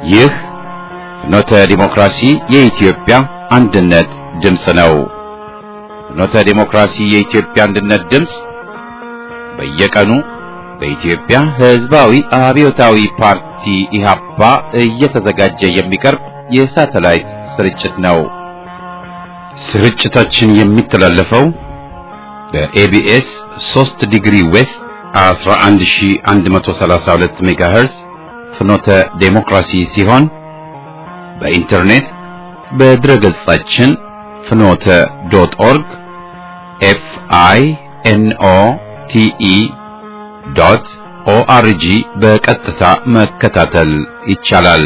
ይህ ፍኖተ ዲሞክራሲ የኢትዮጵያ አንድነት ድምፅ ነው። ፍኖተ ዲሞክራሲ የኢትዮጵያ አንድነት ድምፅ በየቀኑ በኢትዮጵያ ሕዝባዊ አብዮታዊ ፓርቲ ኢህአፓ እየተዘጋጀ የሚቀርብ የሳተላይት ስርጭት ነው። ስርጭታችን የሚተላለፈው በኤቢኤስ 3 ዲግሪ ዌስት 11132 ሜጋሄርዝ ፍኖተ ዴሞክራሲ ሲሆን በኢንተርኔት በድረገጻችን ፍኖተ ዶት ኦርግ ኤፍ አይ ኤን ኦ ቲ ኢ ዶት ኦአርጂ በቀጥታ መከታተል ይቻላል።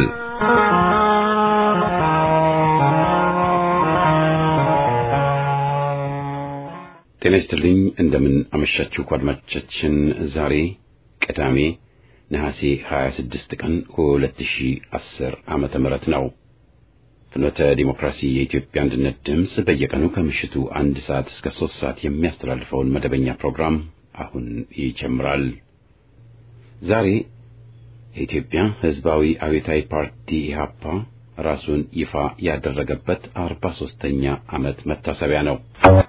ጤና ይስጥልኝ። እንደምን አመሻችሁ አድማጮቻችን። ዛሬ ቅዳሜ ነሐሴ 26 ቀን 2010 ዓመተ ምህረት ነው። ፍኖተ ዲሞክራሲ የኢትዮጵያ አንድነት ድምፅ በየቀኑ ከምሽቱ አንድ ሰዓት እስከ ሶስት ሰዓት የሚያስተላልፈውን መደበኛ ፕሮግራም አሁን ይጀምራል። ዛሬ የኢትዮጵያ ሕዝባዊ አብዮታዊ ፓርቲ ኢህአፓ ራሱን ይፋ ያደረገበት አርባ ሦስተኛ ዓመት መታሰቢያ ነው።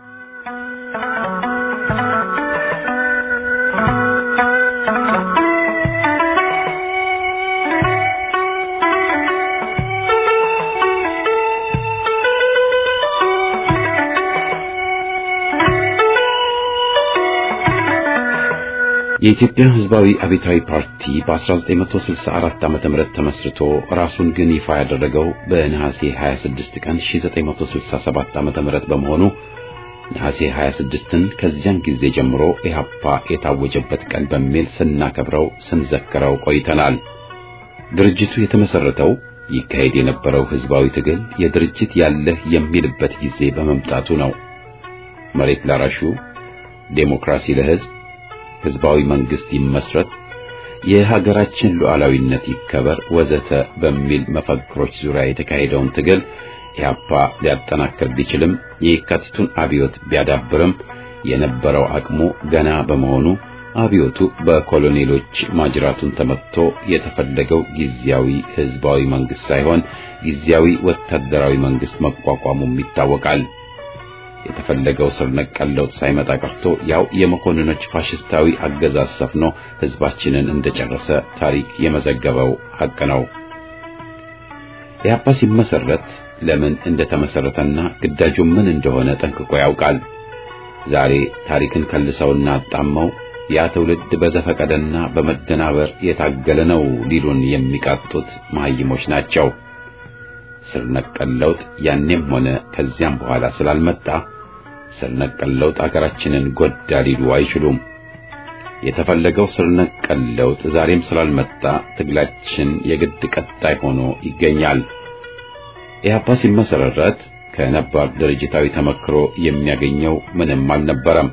የኢትዮጵያ ሕዝባዊ አብዮታዊ ፓርቲ በ1964 ዓመተ ምህረት ተመስርቶ ራሱን ግን ይፋ ያደረገው በነሐሴ 26 ቀን 1967 ዓመተ ምህረት በመሆኑ ነሐሴ 26ን ከዚያን ጊዜ ጀምሮ ኢህአፓ የታወጀበት ቀን በሚል ስናከብረው ስንዘክረው ቆይተናል። ድርጅቱ የተመሰረተው ይካሄድ የነበረው ሕዝባዊ ትግል የድርጅት ያለህ የሚልበት ጊዜ በመምጣቱ ነው። መሬት ላራሹ፣ ዴሞክራሲ ለሕዝብ ህዝባዊ መንግስት ይመስረት፣ የሀገራችን ሉዓላዊነት ይከበር ወዘተ በሚል መፈክሮች ዙሪያ የተካሄደውን ትግል ኢህአፓ ሊያጠናክር ቢችልም የካቲቱን አብዮት ቢያዳብርም የነበረው አቅሙ ገና በመሆኑ አብዮቱ በኮሎኔሎች ማጅራቱን ተመትቶ የተፈለገው ጊዜያዊ ህዝባዊ መንግስት ሳይሆን ጊዜያዊ ወታደራዊ መንግስት መቋቋሙም ይታወቃል። የተፈለገው ስር ነቀል ለውጥ ሳይመጣ ቀርቶ ያው የመኮንኖች ፋሽስታዊ አገዛዝ ሰፍኖ ህዝባችንን እንደጨረሰ ታሪክ የመዘገበው ሐቅ ነው። ኢህአፓ ሲመሰረት ለምን እንደተመሰረተና ግዳጁ ምን እንደሆነ ጠንቅቆ ያውቃል። ዛሬ ታሪክን ከልሰውና አጣመው ያ ትውልድ በዘፈቀደና በመደናበር የታገለ ነው ሊሉን የሚቃጡት መሐይሞች ናቸው። ስር ነቀል ለውጥ ያኔም ሆነ ከዚያም በኋላ ስላልመጣ ስር ነቀል ለውጥ አገራችንን ጎዳ ሊሉ አይችሉም። የተፈለገው ስር ነቀል ለውጥ ዛሬም ስላልመጣ ትግላችን የግድ ቀጣይ ሆኖ ይገኛል። ኢህአፓ ሲመሰረት ከነባር ድርጅታዊ ተመክሮ የሚያገኘው ምንም አልነበረም።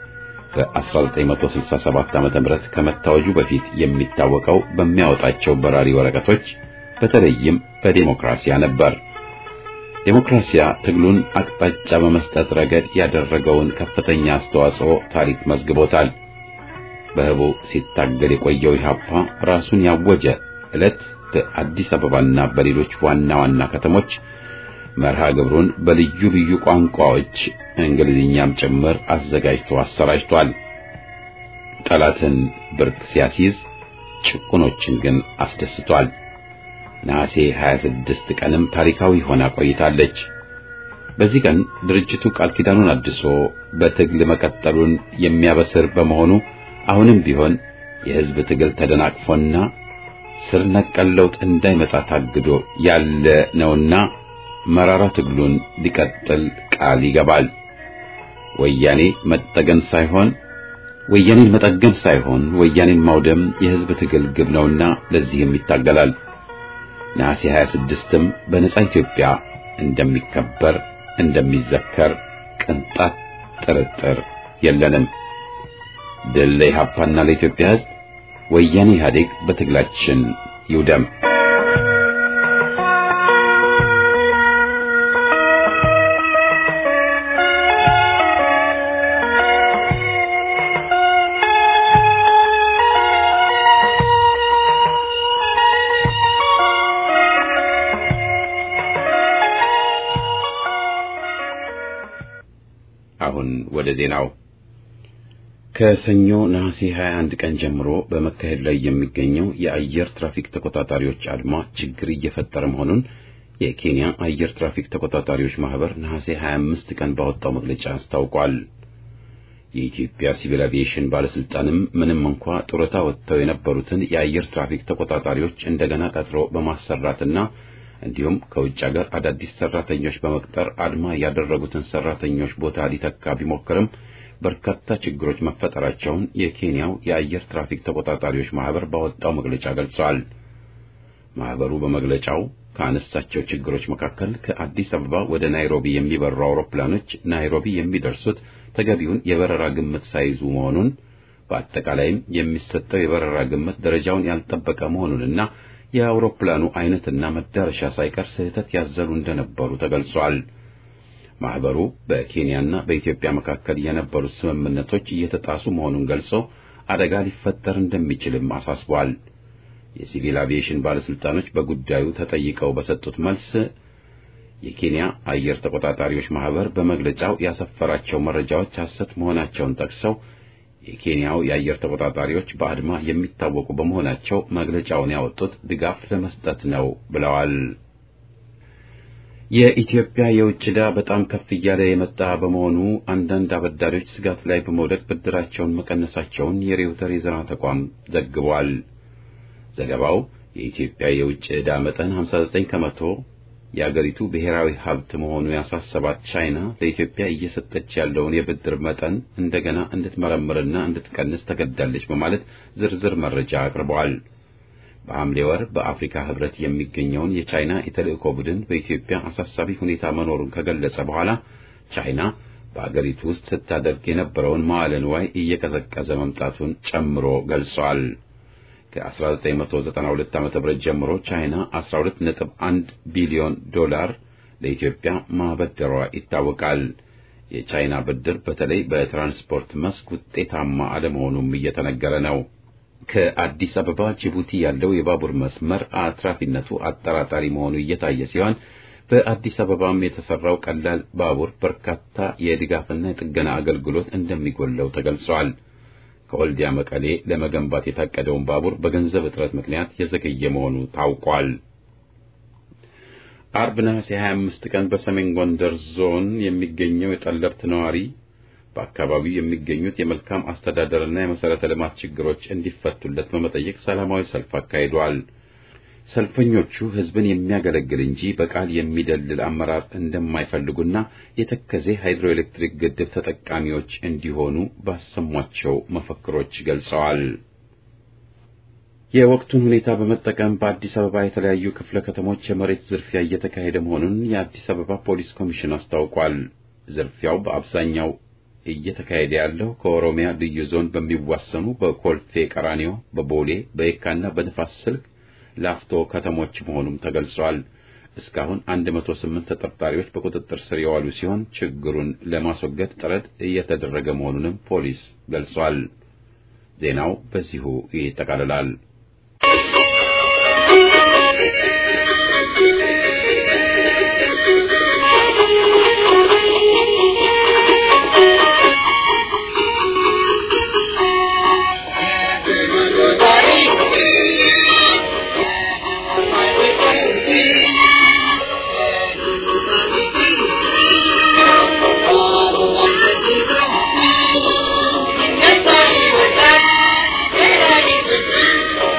በ1967 ዓ.ም ከመታወጁ በፊት የሚታወቀው በሚያወጣቸው በራሪ ወረቀቶች በተለይም በዴሞክራሲያ ነበር። ዴሞክራሲያ ትግሉን አቅጣጫ በመስጠት ረገድ ያደረገውን ከፍተኛ አስተዋጽኦ ታሪክ መዝግቦታል። በህቡ ሲታገል የቆየው ኢህአፓ ራሱን ያወጀ ዕለት በአዲስ አበባና በሌሎች ዋና ዋና ከተሞች መርሃ ግብሩን በልዩ ልዩ ቋንቋዎች እንግሊዝኛም ጭምር አዘጋጅቶ አሰራጭቷል። ጠላትን ብርክ ሲያስይዝ ጭቁኖችን ግን አስደስቷል። ነሐሴ 26 ቀንም ታሪካዊ ሆና ቆይታለች። በዚህ ቀን ድርጅቱ ቃል ኪዳኑን አድሶ በትግል መቀጠሉን የሚያበስር በመሆኑ አሁንም ቢሆን የህዝብ ትግል ተደናቅፎና ስር ነቀል ለውጥ እንዳይመጣ ታግዶ ያለ ነውና መራራ ትግሉን ሊቀጥል ቃል ይገባል። ወያኔ መጠገን ሳይሆን ወያኔን መጠገን ሳይሆን ወያኔን ማውደም የህዝብ ትግል ግብ ነውና ለዚህም ይታገላል። ነሐሴ 26ም በነጻ ኢትዮጵያ እንደሚከበር እንደሚዘከር ቅንጣት ጥርጥር የለንም። ድል ለኢህአፓና ለኢትዮጵያ ህዝብ። ወያኔ ኢህአዴግ በትግላችን ይውደም። አሁን ወደ ዜናው ከሰኞ ነሐሴ 21 ቀን ጀምሮ በመካሄድ ላይ የሚገኘው የአየር ትራፊክ ተቆጣጣሪዎች አድማ ችግር እየፈጠረ መሆኑን የኬንያ አየር ትራፊክ ተቆጣጣሪዎች ማህበር ነሐሴ 25 ቀን ባወጣው መግለጫ አስታውቋል። የኢትዮጵያ ሲቪል አቪዬሽን ባለስልጣንም ምንም እንኳ ጡረታ ወጥተው የነበሩትን የአየር ትራፊክ ተቆጣጣሪዎች እንደገና ቀጥሮ በማሰራትና እንዲሁም ከውጭ ሀገር አዳዲስ ሰራተኞች በመቅጠር አድማ ያደረጉትን ሰራተኞች ቦታ ሊተካ ቢሞክርም በርካታ ችግሮች መፈጠራቸውን የኬንያው የአየር ትራፊክ ተቆጣጣሪዎች ማህበር ባወጣው መግለጫ ገልጸዋል። ማህበሩ በመግለጫው ካነሳቸው ችግሮች መካከል ከአዲስ አበባ ወደ ናይሮቢ የሚበሩ አውሮፕላኖች ናይሮቢ የሚደርሱት ተገቢውን የበረራ ግምት ሳይዙ መሆኑን፣ በአጠቃላይም የሚሰጠው የበረራ ግምት ደረጃውን ያልጠበቀ መሆኑንና የአውሮፕላኑ አይነትና መዳረሻ ሳይቀር ስህተት ያዘሉ እንደነበሩ ተገልጿል። ማህበሩ በኬንያና በኢትዮጵያ መካከል የነበሩት ስምምነቶች እየተጣሱ መሆኑን ገልጾ አደጋ ሊፈጠር እንደሚችልም አሳስቧል። የሲቪል አቪዬሽን ባለስልጣኖች በጉዳዩ ተጠይቀው በሰጡት መልስ የኬንያ አየር ተቆጣጣሪዎች ማህበር በመግለጫው ያሰፈራቸው መረጃዎች ሐሰት መሆናቸውን ጠቅሰው የኬንያው የአየር ተቆጣጣሪዎች በአድማ የሚታወቁ በመሆናቸው መግለጫውን ያወጡት ድጋፍ ለመስጠት ነው ብለዋል። የኢትዮጵያ የውጭ ዕዳ በጣም ከፍ እያለ የመጣ በመሆኑ አንዳንድ አበዳሪዎች ስጋት ላይ በመውደቅ ብድራቸውን መቀነሳቸውን የሬውተር የዜና ተቋም ዘግቧል። ዘገባው የኢትዮጵያ የውጭ ዕዳ መጠን 59 ከመቶ የአገሪቱ ብሔራዊ ሀብት መሆኑ ያሳሰባት ቻይና ለኢትዮጵያ እየሰጠች ያለውን የብድር መጠን እንደገና እንድትመረምርና እንድትቀንስ ተገድዳለች በማለት ዝርዝር መረጃ አቅርበዋል። በሐምሌ ወር በአፍሪካ ሕብረት የሚገኘውን የቻይና የተልእኮ ቡድን በኢትዮጵያ አሳሳቢ ሁኔታ መኖሩን ከገለጸ በኋላ ቻይና በአገሪቱ ውስጥ ስታደርግ የነበረውን መዋዕለ ንዋይ እየቀዘቀዘ መምጣቱን ጨምሮ ገልጿል። ከ1992 ዓ.ም ጀምሮ ቻይና 12.1 ቢሊዮን ዶላር ለኢትዮጵያ ማበደሯ ይታወቃል። የቻይና ብድር በተለይ በትራንስፖርት መስክ ውጤታማ አለመሆኑም እየተነገረ ነው። ከአዲስ አበባ ጅቡቲ ያለው የባቡር መስመር አትራፊነቱ አጠራጣሪ መሆኑ እየታየ ሲሆን በአዲስ አበባም የተሰራው ቀላል ባቡር በርካታ የድጋፍና የጥገና አገልግሎት እንደሚጎለው ተገልጿል። ከወልዲያ መቀሌ ለመገንባት የታቀደውን ባቡር በገንዘብ እጥረት ምክንያት የዘገየ መሆኑ ታውቋል። አርብ ነሐሴ 25 ቀን በሰሜን ጎንደር ዞን የሚገኘው የጠለብት ነዋሪ በአካባቢው የሚገኙት የመልካም አስተዳደርና የመሰረተ ልማት ችግሮች እንዲፈቱለት በመጠየቅ ሰላማዊ ሰልፍ አካሂዷል። ሰልፈኞቹ ሕዝብን የሚያገለግል እንጂ በቃል የሚደልል አመራር እንደማይፈልጉና የተከዜ ሃይድሮኤሌክትሪክ ግድብ ተጠቃሚዎች እንዲሆኑ ባሰሟቸው መፈክሮች ገልጸዋል። የወቅቱን ሁኔታ በመጠቀም በአዲስ አበባ የተለያዩ ክፍለ ከተሞች የመሬት ዝርፊያ እየተካሄደ መሆኑን የአዲስ አበባ ፖሊስ ኮሚሽን አስታውቋል። ዝርፊያው በአብዛኛው እየተካሄደ ያለው ከኦሮሚያ ልዩ ዞን በሚዋሰኑ በኮልፌ ቀራኒዮ፣ በቦሌ፣ በየካና በንፋስ ስልክ ላፍቶ ከተሞች መሆኑም ተገልጿል። እስካሁን 108 ተጠርጣሪዎች በቁጥጥር ስር የዋሉ ሲሆን ችግሩን ለማስወገድ ጥረት እየተደረገ መሆኑንም ፖሊስ ገልጿል። ዜናው በዚሁ ይጠቃልላል። Thank you.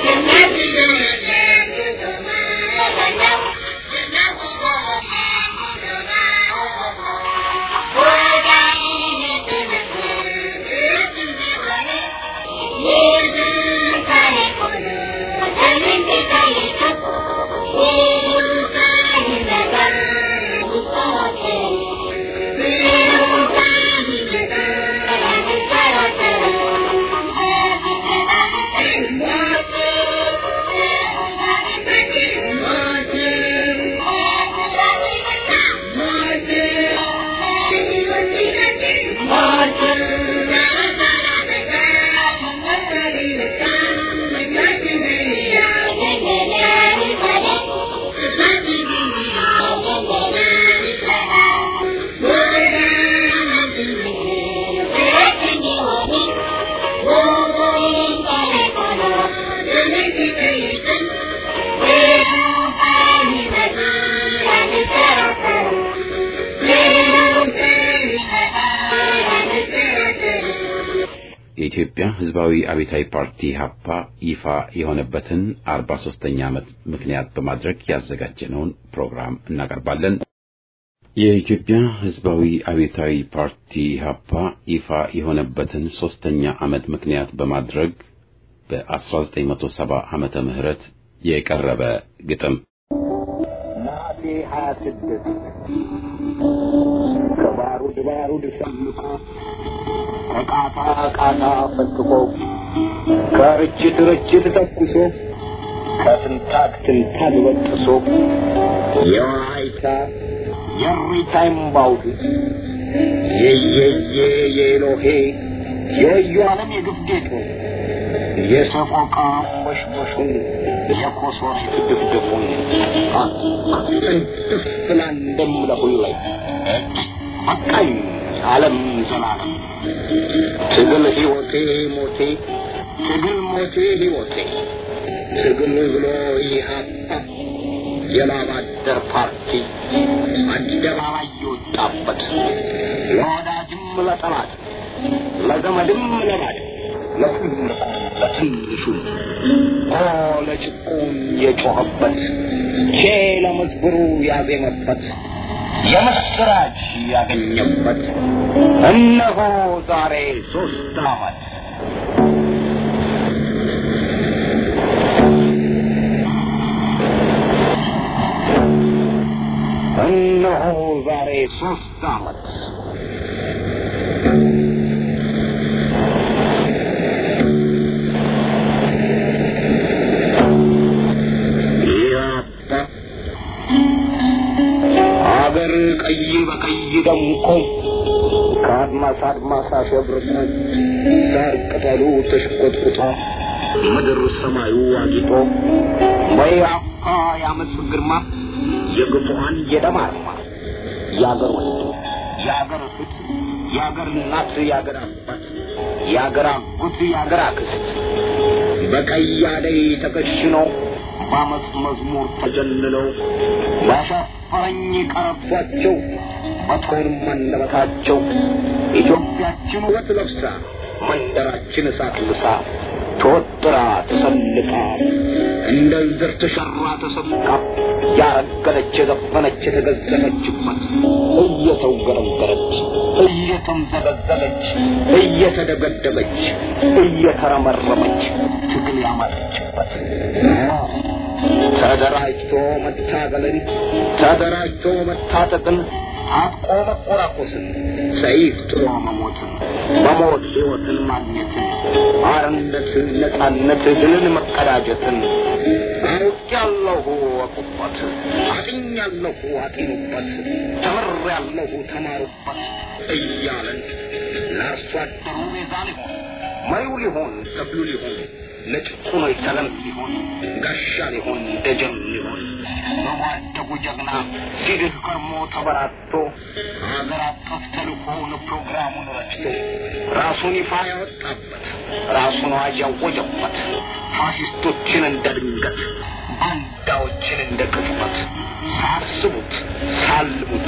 የኢትዮጵያ ሕዝባዊ አብዮታዊ ፓርቲ ሀፓ ይፋ የሆነበትን አርባ ሶስተኛ ዓመት ምክንያት በማድረግ ያዘጋጀነውን ፕሮግራም እናቀርባለን። የኢትዮጵያ ሕዝባዊ አብዮታዊ ፓርቲ ሀፓ ይፋ የሆነበትን ሶስተኛ ዓመት ምክንያት በማድረግ በ1970 ዓመተ ምህረት የቀረበ ግጥም ነሐሴ ሀያ ስድስት ከባሩድ ባሩድ ሰምቶ ከቃታ ቃታ ፈትቆ ከርችት ርችት ተኩሶ ከትንታግ ትንታግ በጥሶ የዋይታ የሪታ እምባውዱ የየየ የኤሎሄ የወዩ ዓለም የግፍ ጌጡ የሰቆቃ መሽመሹን የኮሶሬት ድፍድፉን ጥንጥፍ ብላ እንደምለሁላይ በቃኝ ዓለም ዘላለም ትግል ሕይወቴ ሞቴ ትግል ሞቴ ሕይወቴ ትግል ብሎ ኢህአፓ የላብ አደር ፓርቲ አደባባይ የወጣበት ለወዳጅም ለጠላት ለዘመድም ለባድ ለትልቁ ለትንሹ ኦ ለጭቁን የጮኸበት ቼ ለመዝብሩ ያዜመበት የምስራች ያገኘበት እነሆ ዛሬ ሶስት ዓመት እነሆ ዛሬ ሶስት ዓመት ያባ አገር ቀይ በቀይ ደምቆ ከአድማስ አድማስ አሸብርቆ ሳር ቅጠሉ ተሽቆጥቁጦ ምድር ሰማዩ አጊጦ በያፋ የአመፅ ግርማ የግፉአን የደም አርማ የአገር ወንድ የአገር እህት የአገር እናት የአገር አባት የአገር አጎት የአገር አክስት በቀይ አደይ ተከሽነው በአመፅ መዝሙር ተጀልለው ያሻፈረኝ ቀረቷቸው በጦርም አንደበታቸው ኢትዮጵያችን ውበት ለብሳ መንደራችን እሳት ልሳ ተወጥራ ተሰልቃ እንደ ዝር ተሸራ ተሰልቃ ያረገለች የዘፈነች የተገዘፈችበት እየተውገረገረች እየተምዘገዘገች እየተደበደበች እየተረመረመች ትግል ያማጠችበት ተደራጅቶ መታገልን ተደራጅቶ መታጠቅን አጥቆ መቆራቆስን ሰይፍ ጥሎ መሞትን በሞት ሕይወትን ማግኘትን አርነት ነጻነት ድልን መቀዳጀትን አውቄያለሁ ወቁበት አጥኛለሁ አጢኑበት ተምሬያለሁ ተማሩበት እያለን ለአርሶ አደሩ ቤዛ ሊሆን መሪው ሊሆን ተክሉ ሊሆን ለጭቁኖች ሰለም ሊሆን ጋሻ ሊሆን ደጀን ሊሆን በጓደጉ ጀግና ሲድህ ከርሞ ተበራቶ ሀገር አቀፍ ተልእኮውን ፕሮግራሙን ረጭቶ ራሱን ይፋ ያወጣበት ራሱን አዋጅ ያወጀበት ፋሽስቶችን እንደ ድንገት ባንዳዎችን እንደ ቅጽበት ሳያስቡት ሳልሙት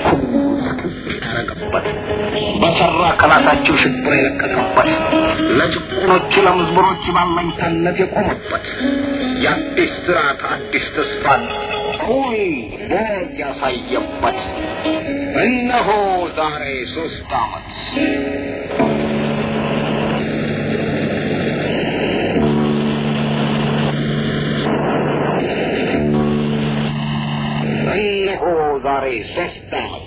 ያረገበት በሰራ ከላታቸው ሽብር የለቀቀበት ለጭቁኖች ለምዝብሮች ባለኝታነት የቆመበት የአዲስ ስርዓት አዲስ ተስፋን ሩይ ቦግ ያሳየበት እነሆ ዛሬ ሶስት ዓመት እነሆ ዛሬ ሶስት ዓመት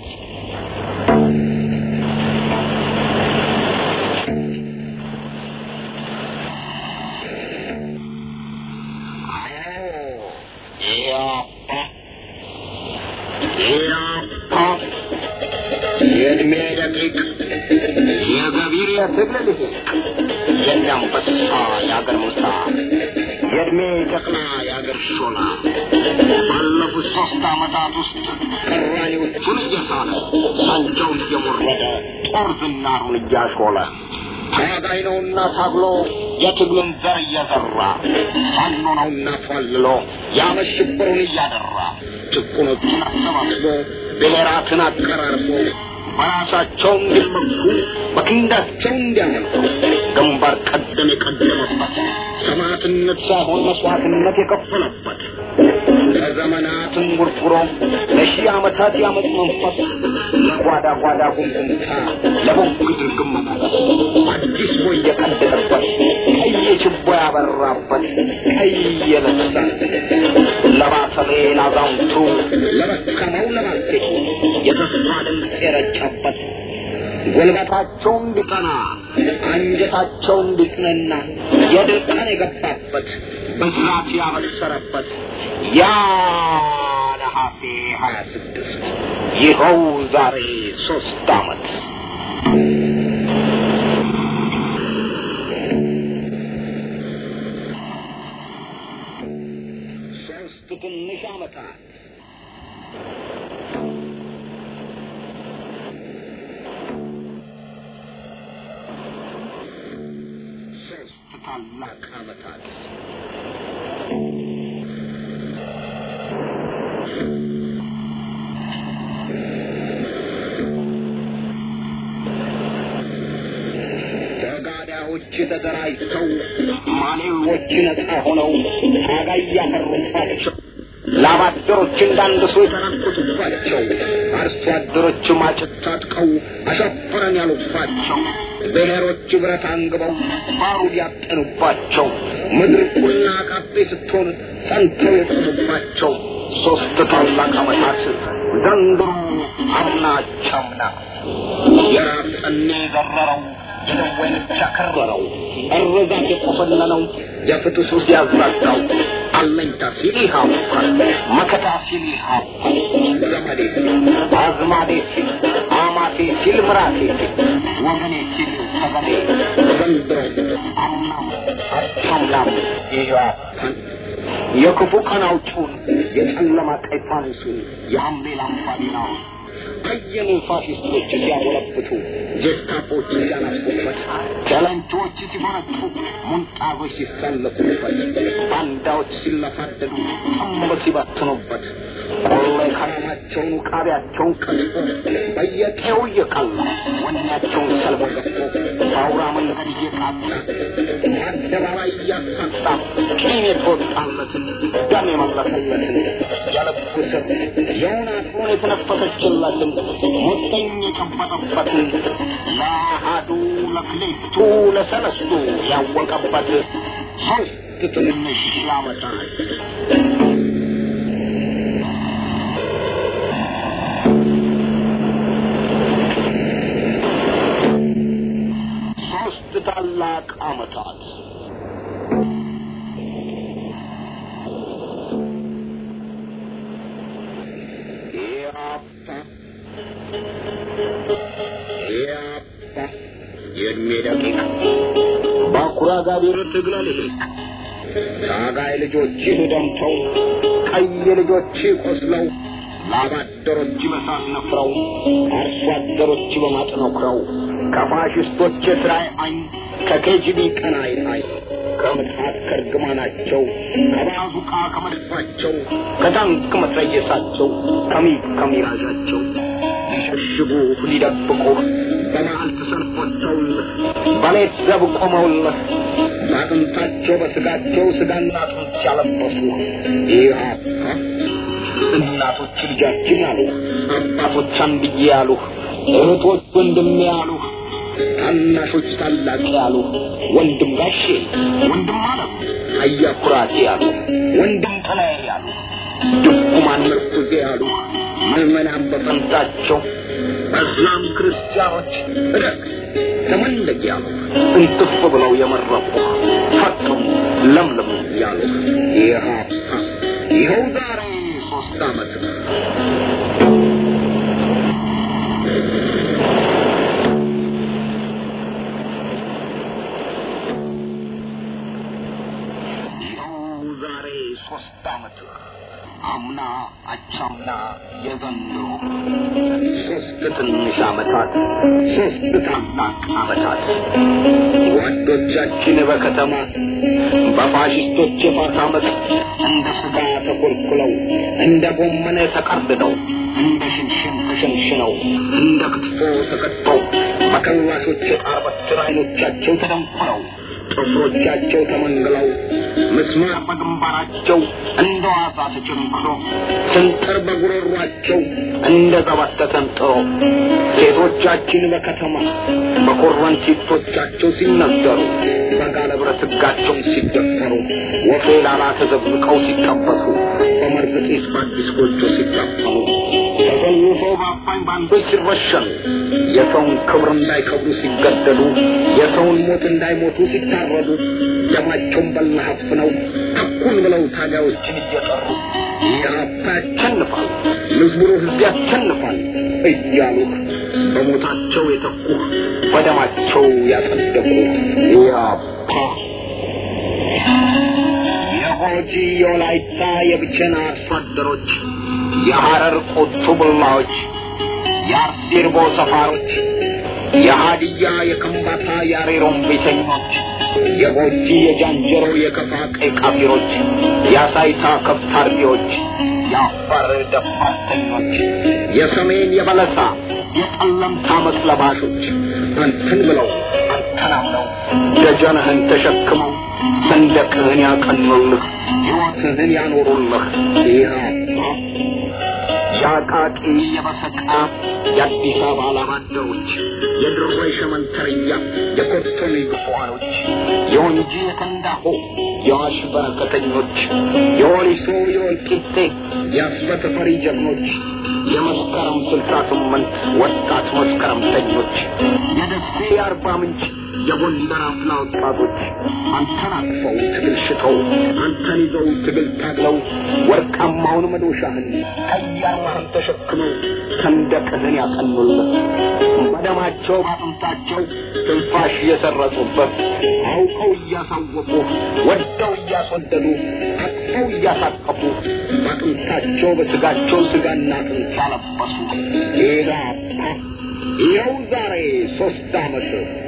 የእድሜ ደቂቅ የገቢር የትግል ልሂቅ የእንዳንበሳ የአገር ሙሳ የእድሜ ጨቅላ የአገር ሾላ ባለፉት ሶስት ዓመታት ውስጥ ቅራኔዎቹን እየሳለ ሳንጃውን እየሞረደ ጦር ዝናሩን እያሾለ ታጋይ ነውና ታግሎ የትግሉን ዘር እየዘራ ፋኖ ነውና ፏልሎ ያመሽብሩን እያደራ ጭቁኖችን አሰባስቦ ብሔራትን አቀራርቦ በራሳቸው እንዲመኩ በክንዳቸው እንዲያመልኩ ግንባር ቀደም የቀደመበት ሰማዕትነት ሳይሆን መስዋዕትነት የከፈለበት ለዘመናትን ጉርጉሮ ለሺህ ዓመታት ያመፅ መንፈስ ለጓዳ ጓዳ ጉምጉምታ ለቦግ ድርግም አዲስ ቦይ የቀደደበት ቀይ ችቦ ያበራበት ቀይ የነሳ ለባሰሌ ላዛውንቱ ለደከመው ለባልቴቱ የተስፋ ድምፅ የረጨበት ጉልበታቸው እንዲቀና አንጀታቸው እንዲጽነና የድል ቀን የገባበት ብስራት ያበሰረበት ያ ነሐሴ ሀያ ስድስት ይኸው ዛሬ ሶስት ዓመት ሶስት ትንሽ ዓመታት ሶስት ታላቅ ዓመታት ተጋዳዮች ተደራጅተው ማሌዎች ነፃ ሆነው ታጋይ ያፈሩባቸው ላብ አደሮች እንዳንድሱ የተራኮቱባቸው አርሶ አደሮች ማጭት ታጥቀው አሻፈረን ያሉባቸው ብሔሮች ብረት አንግበው ባሩድ ያጠኑባቸው ምድር ቁና ቃቤ ስትሆን ጸንተው የቆሙባቸው ሶስት ታላቅ ዓመታት ዘንድሮ አምና ቻምና የራብ ጠኔ የዘረረው የደወይን ያከረረው እርዛት የቆፈነነው የፍትሱ ሲያዛጋው አለኝታ ሲል ይሃፋል መከታ ሲል ይሃፋል ዘመዴ ሲል አዝማዴ ሲል አማቴ ሲል ምራቴ ሲል ወገኔ ሲል ተገኔ ዘንድሮ አምናም አቻምላም ይሃፋል የክፉ ቀን አውጪውን የጨለማ ቀይ ፋኖሱን የሐምሌ ላምባዲናውን አየኑ ፋሽስቶች ሲያጎለብቱ ጀስታፖች ሲያናፉበት ጨለንቶች ሲፈነጩ ሙንጣዞች ሲሰለፉበት ባንዳዎች ሲለፋደዱ ጠምብ ሲበትኑበት ቆሎ ከረማቸውን ውቃቢያቸውን ቀጥፎ በየቄው እየቀላ ወኔያቸውን ሰልቦ ገፎ በአውራ መንገድ እየቃጣ አደባባይ እያሳጣ ቂም የተወጣለትን ደም የመለሰለትን የልቡ ስር የውን አቅሙን የተነፈሰችለትን ሞተኝ የጨበጠበትን ለአሃዱ ለክሌቱ ለሰለስቱ ያወቀበት ሶስት ትንንሽ ዓመታት ሶስት ታላቅ ዓመታት ያፓ ያፓ የእድሜ ደቂቅ ባኩራ ጋቢር ትግለ ልሂቅ ታጋይ ልጆችህ ደምተው ቀይ ልጆችህ ቆስለው ላብ አደሮች በሳት ነፍረው አርሶ አደሮች በማጥ ነክረው ከፋሽስቶች የስራይ አይን ከኬጂቢ ቀናይ አይን ከምትሃት ከርግማናቸው ከባዙቃ ከመድፋቸው ከታንክ መትረየሳቸው ከሚግ ከሚራዣቸው ሊሸሽጉ ሊደብቁህ በመዓልት ሰልፍ ወጥተውልህ በሌት ዘብ ቆመውልህ በአጥንታቸው በስጋቸው ስጋና አጥንት ያለበሱ ኢህአፓ እናቶች ልጃችን አሉ፣ አባቶች አንድዬ ያሉ፣ እህቶች ወንድሜ ያሉ፣ ታናሾች ታላቅ ያሉ፣ ወንድም ጋሼ ወንድም አለም አያ ኩራቴ ያሉ፣ ወንድም ጥላዬ ያሉ፣ ድኩማን ምርኩዜ ያሉ፣ ምዕመናን በፈንታቸው በእስላም ክርስቲያኖች እደግ ተመለግ ያሉ እንትፍ ብለው የመረቁ ፈጥሙ ለምልሙ ያሉ ኢህአፓ ይኸው ዛሬ ሶስት ዓመት ነው። ይኸው ዛሬ ሶስት ዓመት አምና አቻምና የዘንድሮ ሶስት ትንሽ ዓመታት ሶስት ታላቅ ዓመታት ጓዶቻችን በከተማ በፋሽስቶች የፋት ዓመት እንደ ስጋ ተኮልኩለው እንደ ጎመን ተቀርድደው እንደ ሽንሽን ተሸንሽነው እንደ ክትፎ ተከትፈው በከላሾች የጣር በትር አይኖቻቸው ተደንቁረው ጥፍሮቻቸው ተመንግለው ምስማር በግንባራቸው እንደ ዋዛ ተቸንክሮ ስንጥር በጉሮሯቸው እንደ ገበት ተሰንጥሮ ሴቶቻችን በከተማ በኮረንቲቶቻቸው ሲነዘሩ በጋለ ብረት ሕጋቸውን ሲደፈሩ ወፌ ላላ ተዘብቀው ሲቀበሱ በመርዝ ጢስ በአዲስ ጎጆ ሲታፈኑ ተሰልፈው በአባኝ ባንዶች ሲረሸኑ የሰውን ክብር እንዳይከብሩ ሲገደሉ የሰውን ሞት እንዳይሞቱ ሲታረዱ ደማቸውን በላሀፍ ነው እኩል ብለው ታጋዮችን እየጠሩ ኢህአፓ ያሸንፋል፣ ምዝሙሩ ህዝብ ያሸንፋል እያሉህ በሞታቸው የተኩህ በደማቸው ያጸደቁ ኢህአፓ የጎጂ የወላይታ የብቸና አርሶ አደሮች የሐረር ቆቱ ቡላዎች የአርሲርቦ ሰፋሮች የሃዲያ የከምባታ የአሬሮም ቤተኞች የጎጂ የጃንጀሮ የከፋ ቀይ ቃፊሮች የአሳይታ ከብት አርቢዎች የአፋር ደፋተኞች የሰሜን የበለሳ የጠለምታ መስለባሾች አንተን ብለው አንተን አምነው ደጀንህን ተሸክመው ሰንደቅህን ያቀኑልህ ሕይወትህን ያኖሩልህ ኢህአፓ የአቃቂ የበሰቃ የአዲስ አበባ ላባደሮች የድሮ የሸመንተርያ የኮቶኔ ግፏኖች የወንጂ የከንዳሆ የዋሽ በረከተኞች የወሊሶ የወልቂጤ የአስበት ፈሪ ጀግኖች የመስከረም ስልሳ ስምንት ወጣት መስከረምተኞች የደሴ የአርባ ምንጭ የጎንደር አፍላ ወጣቶች አንተን አቅፈው ትግል ሽተው አንተን ይዘው ትግል ታግለው ወርቃማውን መዶሻህን ቀያማህን ተሸክመው ሰንደቅህን ያቀኑልህ በደማቸው ባጥንታቸው ትንፋሽ እየሰረጹበት አውቀው እያሳወቁ ወደው እያስወደዱ አቅፈው እያሳቀፉ ባጥንታቸው በስጋቸው ስጋና አጥንት ያለበሱ ኢህአፓ ይኸው ዛሬ ሶስት ዓመት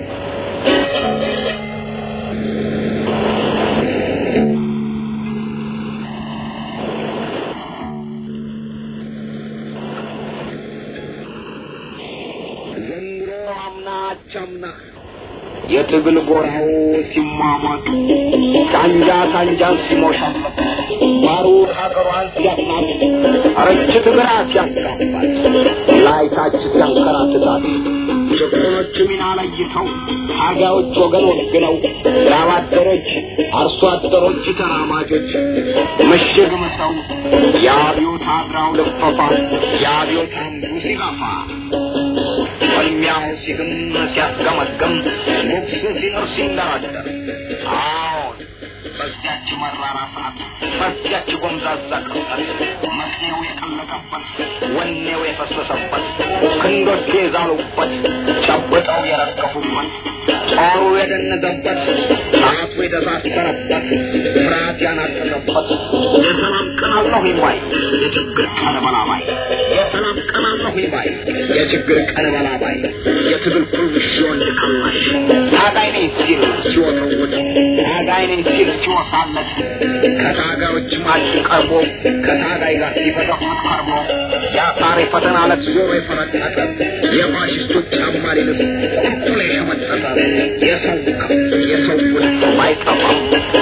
ዘንድሮ አምና አቻምና የትግል ጎራው ሲሟሟቅ ሳንጃ ሳንጃን ሲሞሻለት ባሩድ ሀገሯን ሲያስናት ረችት ግራ ሲያስጋባት ላይታች ሲያንከራትታት ጭቁኖች ሚና ለይተው ታጋዮች ወገን ወግነው ላባደሮች አርሶ አደሮች ተራማጆች ምሽግ ምሰው የአብዮት አድራው ልፈፋ የአብዮት አምዱ ሲጋፋ ፍልሚያው ሲግም ሲያስገመግም ጉግሱ ሲኖር ሲንደረደር አዎን በዚያች መራራ ሰዓት በዚያች ጎምዛዛ ቅጽበት መቅኔው የቀለጠበት ወኔው የፈሰሰበት ክንዶቹ የዛሉበት ጨብጠው የረገፉበት ጦሩ የደነዘበት ጣቱ የተሳሰረበት ፍርሃት ያናጠረበት የሰላም ቀን አለሁ ባይ የችግር ቀን በላባይ የሰላም ቀን አለሁ ባይ የችግር ቀን በላባይ የትግል ኩርሽ ወንድ ከላሽ ታጋይ ነኝ ሲል ሲወተውት ታጋይ ነኝ ሲል ሲወሳለት ከታጋዮች ማጭ ቀርቦ ከታጋይ ጋር ሲፈተፍት ቀርቦ የአሳር የፈተና ዕለት ዞሮ የፈረጠጠ የፋሽስቶች ጫማ ሊልስ ቁልቁል የሸመጠጠ የሰው የሰው ውስጥ አይጠፋም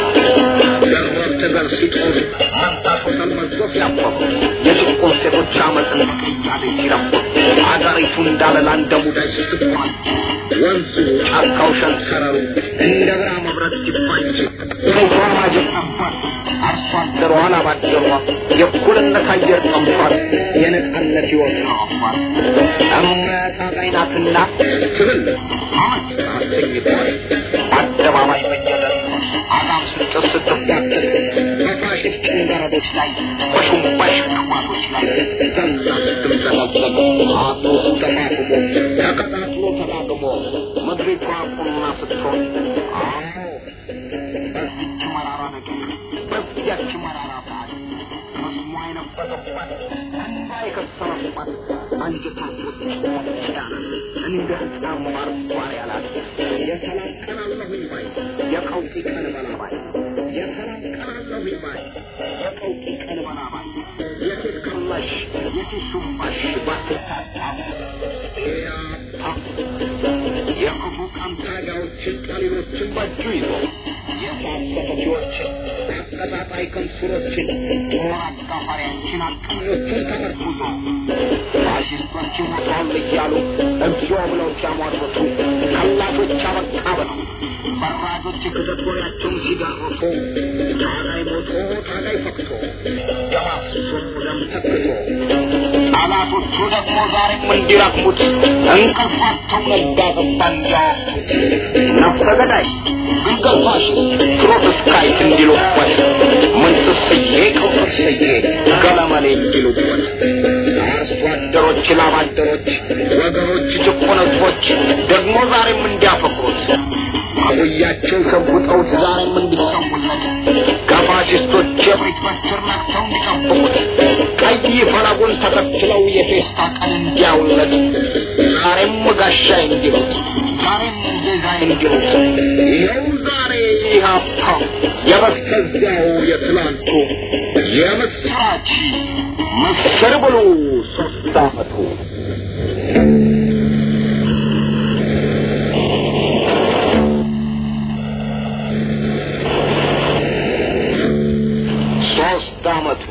ደረብ ትግል ሲጦሩ መንታቶ ተመዞ ሲያፈሩ የጭቁን ሴቶች አመፅን ቅያሌ ሲረፉ አገሪቱ እንዳለላ እንደ ሙዳይ ስትኳል ወንዙ ጫካው ሸንተረሩ እንደ ብራ መብረት ሲፋጅ ሴቷ ማጀት ነበር አርሶ አደሯ ላባደሯ የእኩልነት አየር ጠምቷል የነጻነት ሕይወት ነዋፏል እምነት አዛይናትና ትብል አመት አሰኝቷል አደባባይ በየደር አዳም ስጭት ስትጋተል በፋሽስት ጭንገረዶች ላይ በሹምባሽ ቅባቶች ላይ ዘንዛ ስትምዘለዘል አቶ ተፋፍሞ ተቀጣጥሎ ተዳግሞ ምድሪቷ ቁና ስትሆን አዎ በዚች መራራ ነገር በዚያች መራራ ሰዓት መስሟ የነበረባት እንባ የከሰረባት አንጀታቶች ያለ እንደ ሕፃን ማርኳር ያላት የሰላም ቀን አለሁኝ ባይ የቀውጢ ቀን በላባይ የሰላም ቀን አለሁኝ ባይ የቀውጢ ቀን በላባይ የሴት ከላሽ የሴት ሹምባሽ ባትታጣ ያፓ ገዳዮችን በእጁ ይዞ የእሳት ሰፈፊዎችን አቀጣጣይ ከምሱሮችን ጦር አጋፋሪያችን አቀኞቹን ተመርኩዞ ፋሽስቶች ሞተዋል እያሉ እግዚኦ ብለው ሲያሟርቱ ከላቶች አበቃ ብለው በራጆች የክተት ወሬያቸውን ሲጋርፉ ታጋይ ሞቶ ታጋይ ፈክቶ ደማፍሶ ደም ተክቶ ጠላቶቹ ደግሞ ዛሬም እንዲረግሙት እንቅልፋቸው ነጋ ገባ እንዲያወቁት ነፍሰ ገዳይ ግልገል ፋሽስት ትሮትስካይት እንዲሉበት ምንትስዬ ቅውጥስዬ ገለመሌ እንዲሉበት አርሶ አደሮች ላብ አደሮች ወገኖች ጭቁን ሕዝቦች ደግሞ ዛሬም እንዲያፈቅሩት አብያቸው ሸጉጠውት ዛሬም እንዲሰሙለት ከፋሽስቶች የብሪት በትር ነክተው እንዲጠብቁት ቀይ ፈለጉን ተከትለው የፌስታ ቀን እንዲያውለት ዛሬም ጋሻይ እንዲሉት ዛሬም ጌዛይ እንዲሉት ይኸው ዛሬ ኢህአፓ የበስተዚያው የትላንቱ የምስራች ምስር ብሉ ሶስት አመቱ ሶስት አመቱ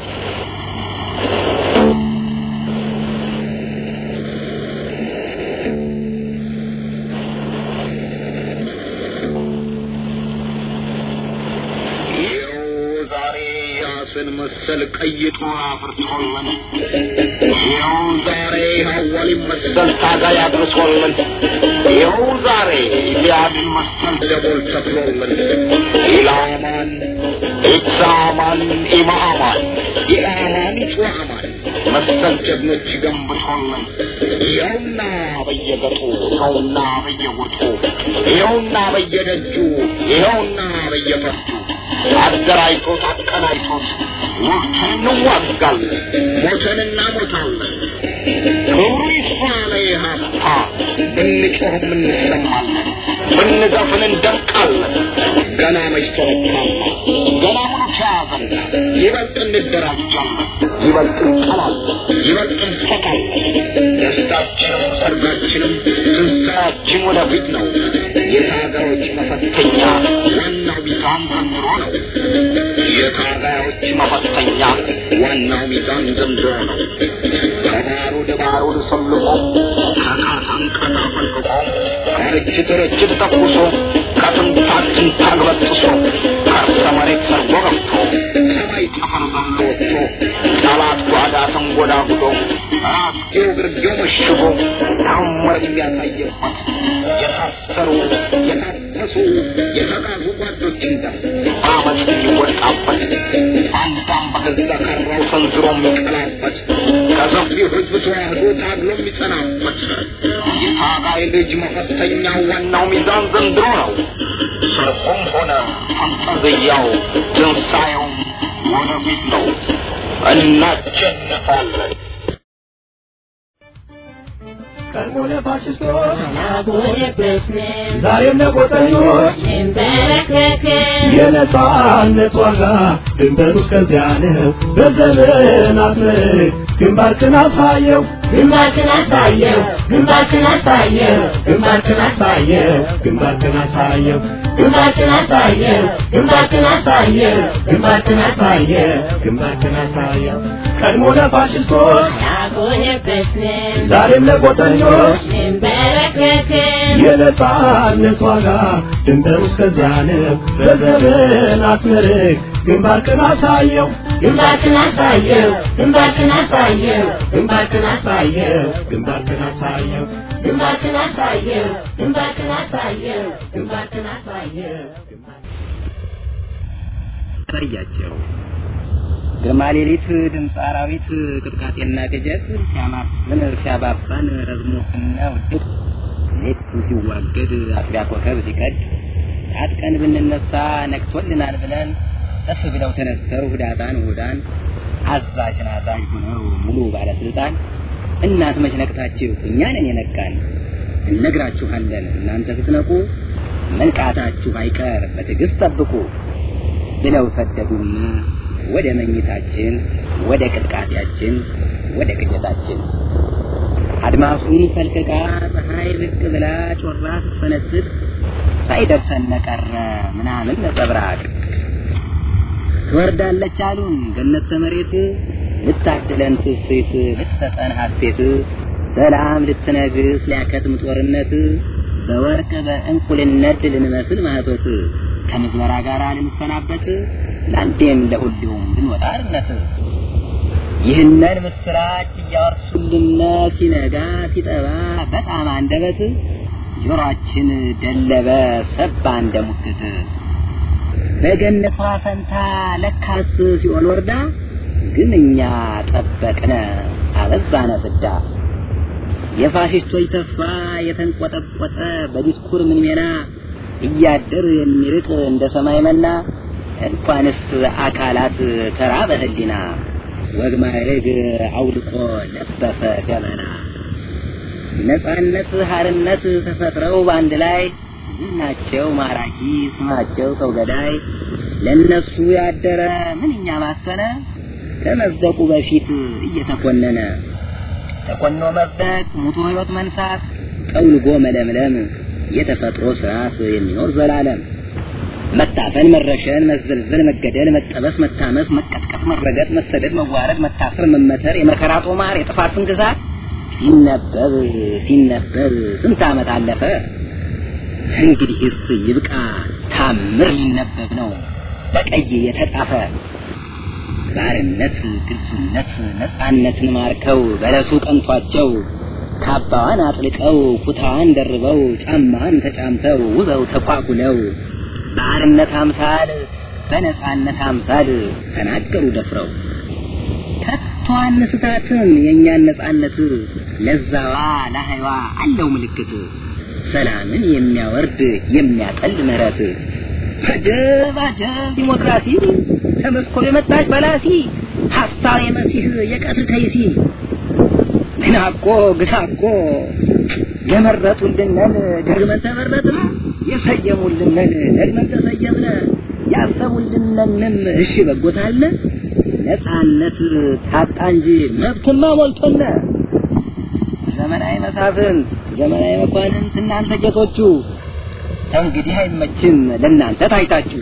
ይኸው ዛሬ ያስን መሰል ቀይ ጦር አፍርቶልን ይኸው ዛሬ ሐዋሊን መሰል ታጋይ አድርሶልን ይኸው ዛሬ ኢልያድን መሰል ደቦል ተክሎልን ኢላማን ኢሳማን ኢማማን ኢላማን ጩዓማን መሰል ጀግኖች ገንብቶልን ይኸውና በየገጡ ይኸውና በየወጡ ይኸውና በየደጁ ይኸውና በየፈርጁ አደራጅቶት አቀናጅቶት ወቅትን እንዋጋለን ሞተን እናሞታለን ክብሩ ይስፋ ለኢህአፓ ብንጮህም እንሰማለን ብንዘፍን እንደምቃለን ገና መች ተረካና ገና ሙሉ ተያዘና ይበልጥ እንደራጃለን ይበልጥ እንጠላለን ይበልጥ እንፈቃለን ደስታችንም ሰርጋችንም ትንሣኤያችን ወደፊት ነው የታጋዮች መፈተኛ ዋናው ሚዛን ዘንድሮ ነው የታጋዮች መፈተኛ ዋናው ሚዛን ዘንድሮ ነው ከባሩድ ባሩድ ሰልቆ ከካሳንቀታ ፈልቅቆ ከርችት ርችት ተኩሶ ከትንታግ ትንታግ በጥሶ ከርሰ መሬት ሰርጎ ገብቶ ሰማይ ጠፈር ዘሎ ወጥቶ ጠላት ጓዳ ተንጎዳጉዶ ራስጌው ግርጌው መሽጎ ታምር የሚያሳየበት የታሰሩ የታፈሱ የተጋዙ ጓዶችን ደም በአመፅ የሚወጣበት አንዳም በገዛ ካራው ሰንዝሮ የሚቀላበት ከሰፊው ሕዝብ ተዋህዶ ታግሎ የሚጸናበት የታጋይ ልጅ መፈተኛ ዋናው ሚዛን ዘንድሮ ነው። ሰርቁም ሆነ ፈንጠዝያው ትንሣኤውም ወደፊት ነው። እናሸንፋለን። ቀድሞ ለፋሽስቶች ዛሬም ለቆጠኞች የነጻነት ዋጋ ድንበሩ እስከዚያ ነው። በዘመናት ምርክ ግንባርክን አሳየው ግንባርክን አሳየው ግንባርክን አሳየው ግንባርክን አሳየው ግንባርክን አሳየው ግንባርክን አሳየው ግንባርክን አሳየው ግንባርክን አሳየው ግንባርክን አሳየው ቀድሞ ለፋሽስቶች አልቆየበትም ዛሬም ለቆጠኞች እንበረከክም የነጻነት ዋጋ ድንበሩ እስከዚያ ነው። በዘመናት ምርክ ግንባርክን አሳየው ግንባርክን አሳየው ግንባርክን አሳየው ግንባርክን አሳየው ግንባርክን አሳየው ግንባርክን አሳየው ግንባርክን አሳየው ግንባርክን አሳየው ታያቸው ግርማ ሌሊት ድምፅ አራዊት ቅጥቃጤና ቅጀት ሲያማስን ሲያባባን ረዝሞትና ውድቅ ሌቱ ሲዋገድ አጥቢያ ኮከብ ሲቀድ ታጥቀን ብንነሳ ነቅቶልናል ብለን እፍ ብለው ተነስተው ህዳጣን ሁዳን አዛዥን አዛዥ ሆነው ሙሉ ባለስልጣን እናት መች ነቅታችሁ እኛንን የነቃን እነግራችኋለን እናንተ ስትነቁ መንቃታችሁ አይቀር በትዕግስት ጠብቁ ብለው ሰደዱን ወደ መኝታችን ወደ ቅጥቃጤያችን ወደ ቅጀታችን አድማሱን ፈልቅቃ ፀሐይ ብቅ ብላ ጮራ ስትፈነጥቅ ሳይደርሰን ነቀረ ምናምን ነጸብራቅ ትወርዳለች አሉን ገነት ተመሬት ልታድለን ትስት ልትሰጠን ሀሴት ሰላም ልትነግስ ሊያከትም ጦርነት በወርቅ በእንቁልነት ልንመስል ማህቶት ከምዝበራ ጋር ልንሰናበት ለአንዴም ለሁሉም ልንወጣ አርነት ይህንን ምስራች እያወርሱልን ሲነጋ ሲጠባ በጣም አንደበት ጆሮአችን ደለበ ሰባ እንደ ሙክት በገነቷ ፈንታ ለካስ ሲኦል ወርዳ ግን እኛ ጠበቅነ አበዛነ ፍዳ የፋሽስቶች ተስፋ የተንቆጠቆጠ በዲስኩር ምን ሜና እያደር የሚርቅ እንደ ሰማይ መና እንኳንስ አካላት ተራ በህሊና ወግ ማዕረግ አውልቆ ለበሰ ገመና ነጻነት ሀርነት ተፈጥረው በአንድ ላይ ዝናቸው ማራኪ ስማቸው ሰው ገዳይ ለነሱ ያደረ ምንኛ ማሰነ ከመዝደቁ በፊት እየተኮነነ ተኮኖ መዝደቅ ሙቶ ህይወት መንሳት ጠውልጎ መለምለም የተፈጥሮ ስርዓት የሚኖር ዘላለም መታፈን መረሸን መዘልዘል መገደል መጠበስ መታመስ መቀጥቀጥ መረገጥ መሰደድ መዋረድ መታሰር መመተር የመከራ ጦማር የጥፋትን ግዛት ሲነበብ ሲነበብ ስንት ዓመት አለፈ እንግዲህስ ይብቃ ታምር ሊነበብ ነው በቀይ የተጻፈ ባርነት ግልጽነት ነፃነትን ማርከው በለሱ ቀንቷቸው ካባዋን አጥልቀው ኩታዋን ደርበው ጫማዋን ተጫምተው ውበው ተኳኩለው በአርነት አምሳል በነፃነት አምሳል ተናገሩ ደፍረው ከቶ አንስታትም የእኛን ነፃነት ለዛዋ ለሀይዋ አለው ምልክት ሰላምን የሚያወርድ የሚያጠል ምህረት አጀብ አጀብ ዲሞክራሲ ከመስኮብ የመጣች በላሲ ሀሳብ የመሲህ የቀትር ከይሲ ግና እኮ ግና እኮ የመረጡልንን ደግመን ተመረጥን የሰየሙልንን ደግመን ተሰየምነ ያሰቡልንንም እሺ በጎታለ ነፃነት ታጣ እንጂ መብትማ ሞልቶነ ዘመናዊ መሳፍንት ዘመናዊ መኳንንት እናንተ ጌቶቹ እንግዲህ አይመችም ለእናንተ ታይታችሁ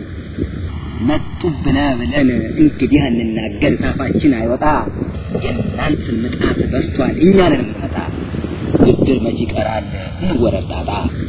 መጡብነ ብለን እንግዲህ እንናገር ታፋችን አይወጣ የእናንተ ምጣት በስቷል እኛንን የምንመጣ ብድር መች ይቀራል እንወረጣጣ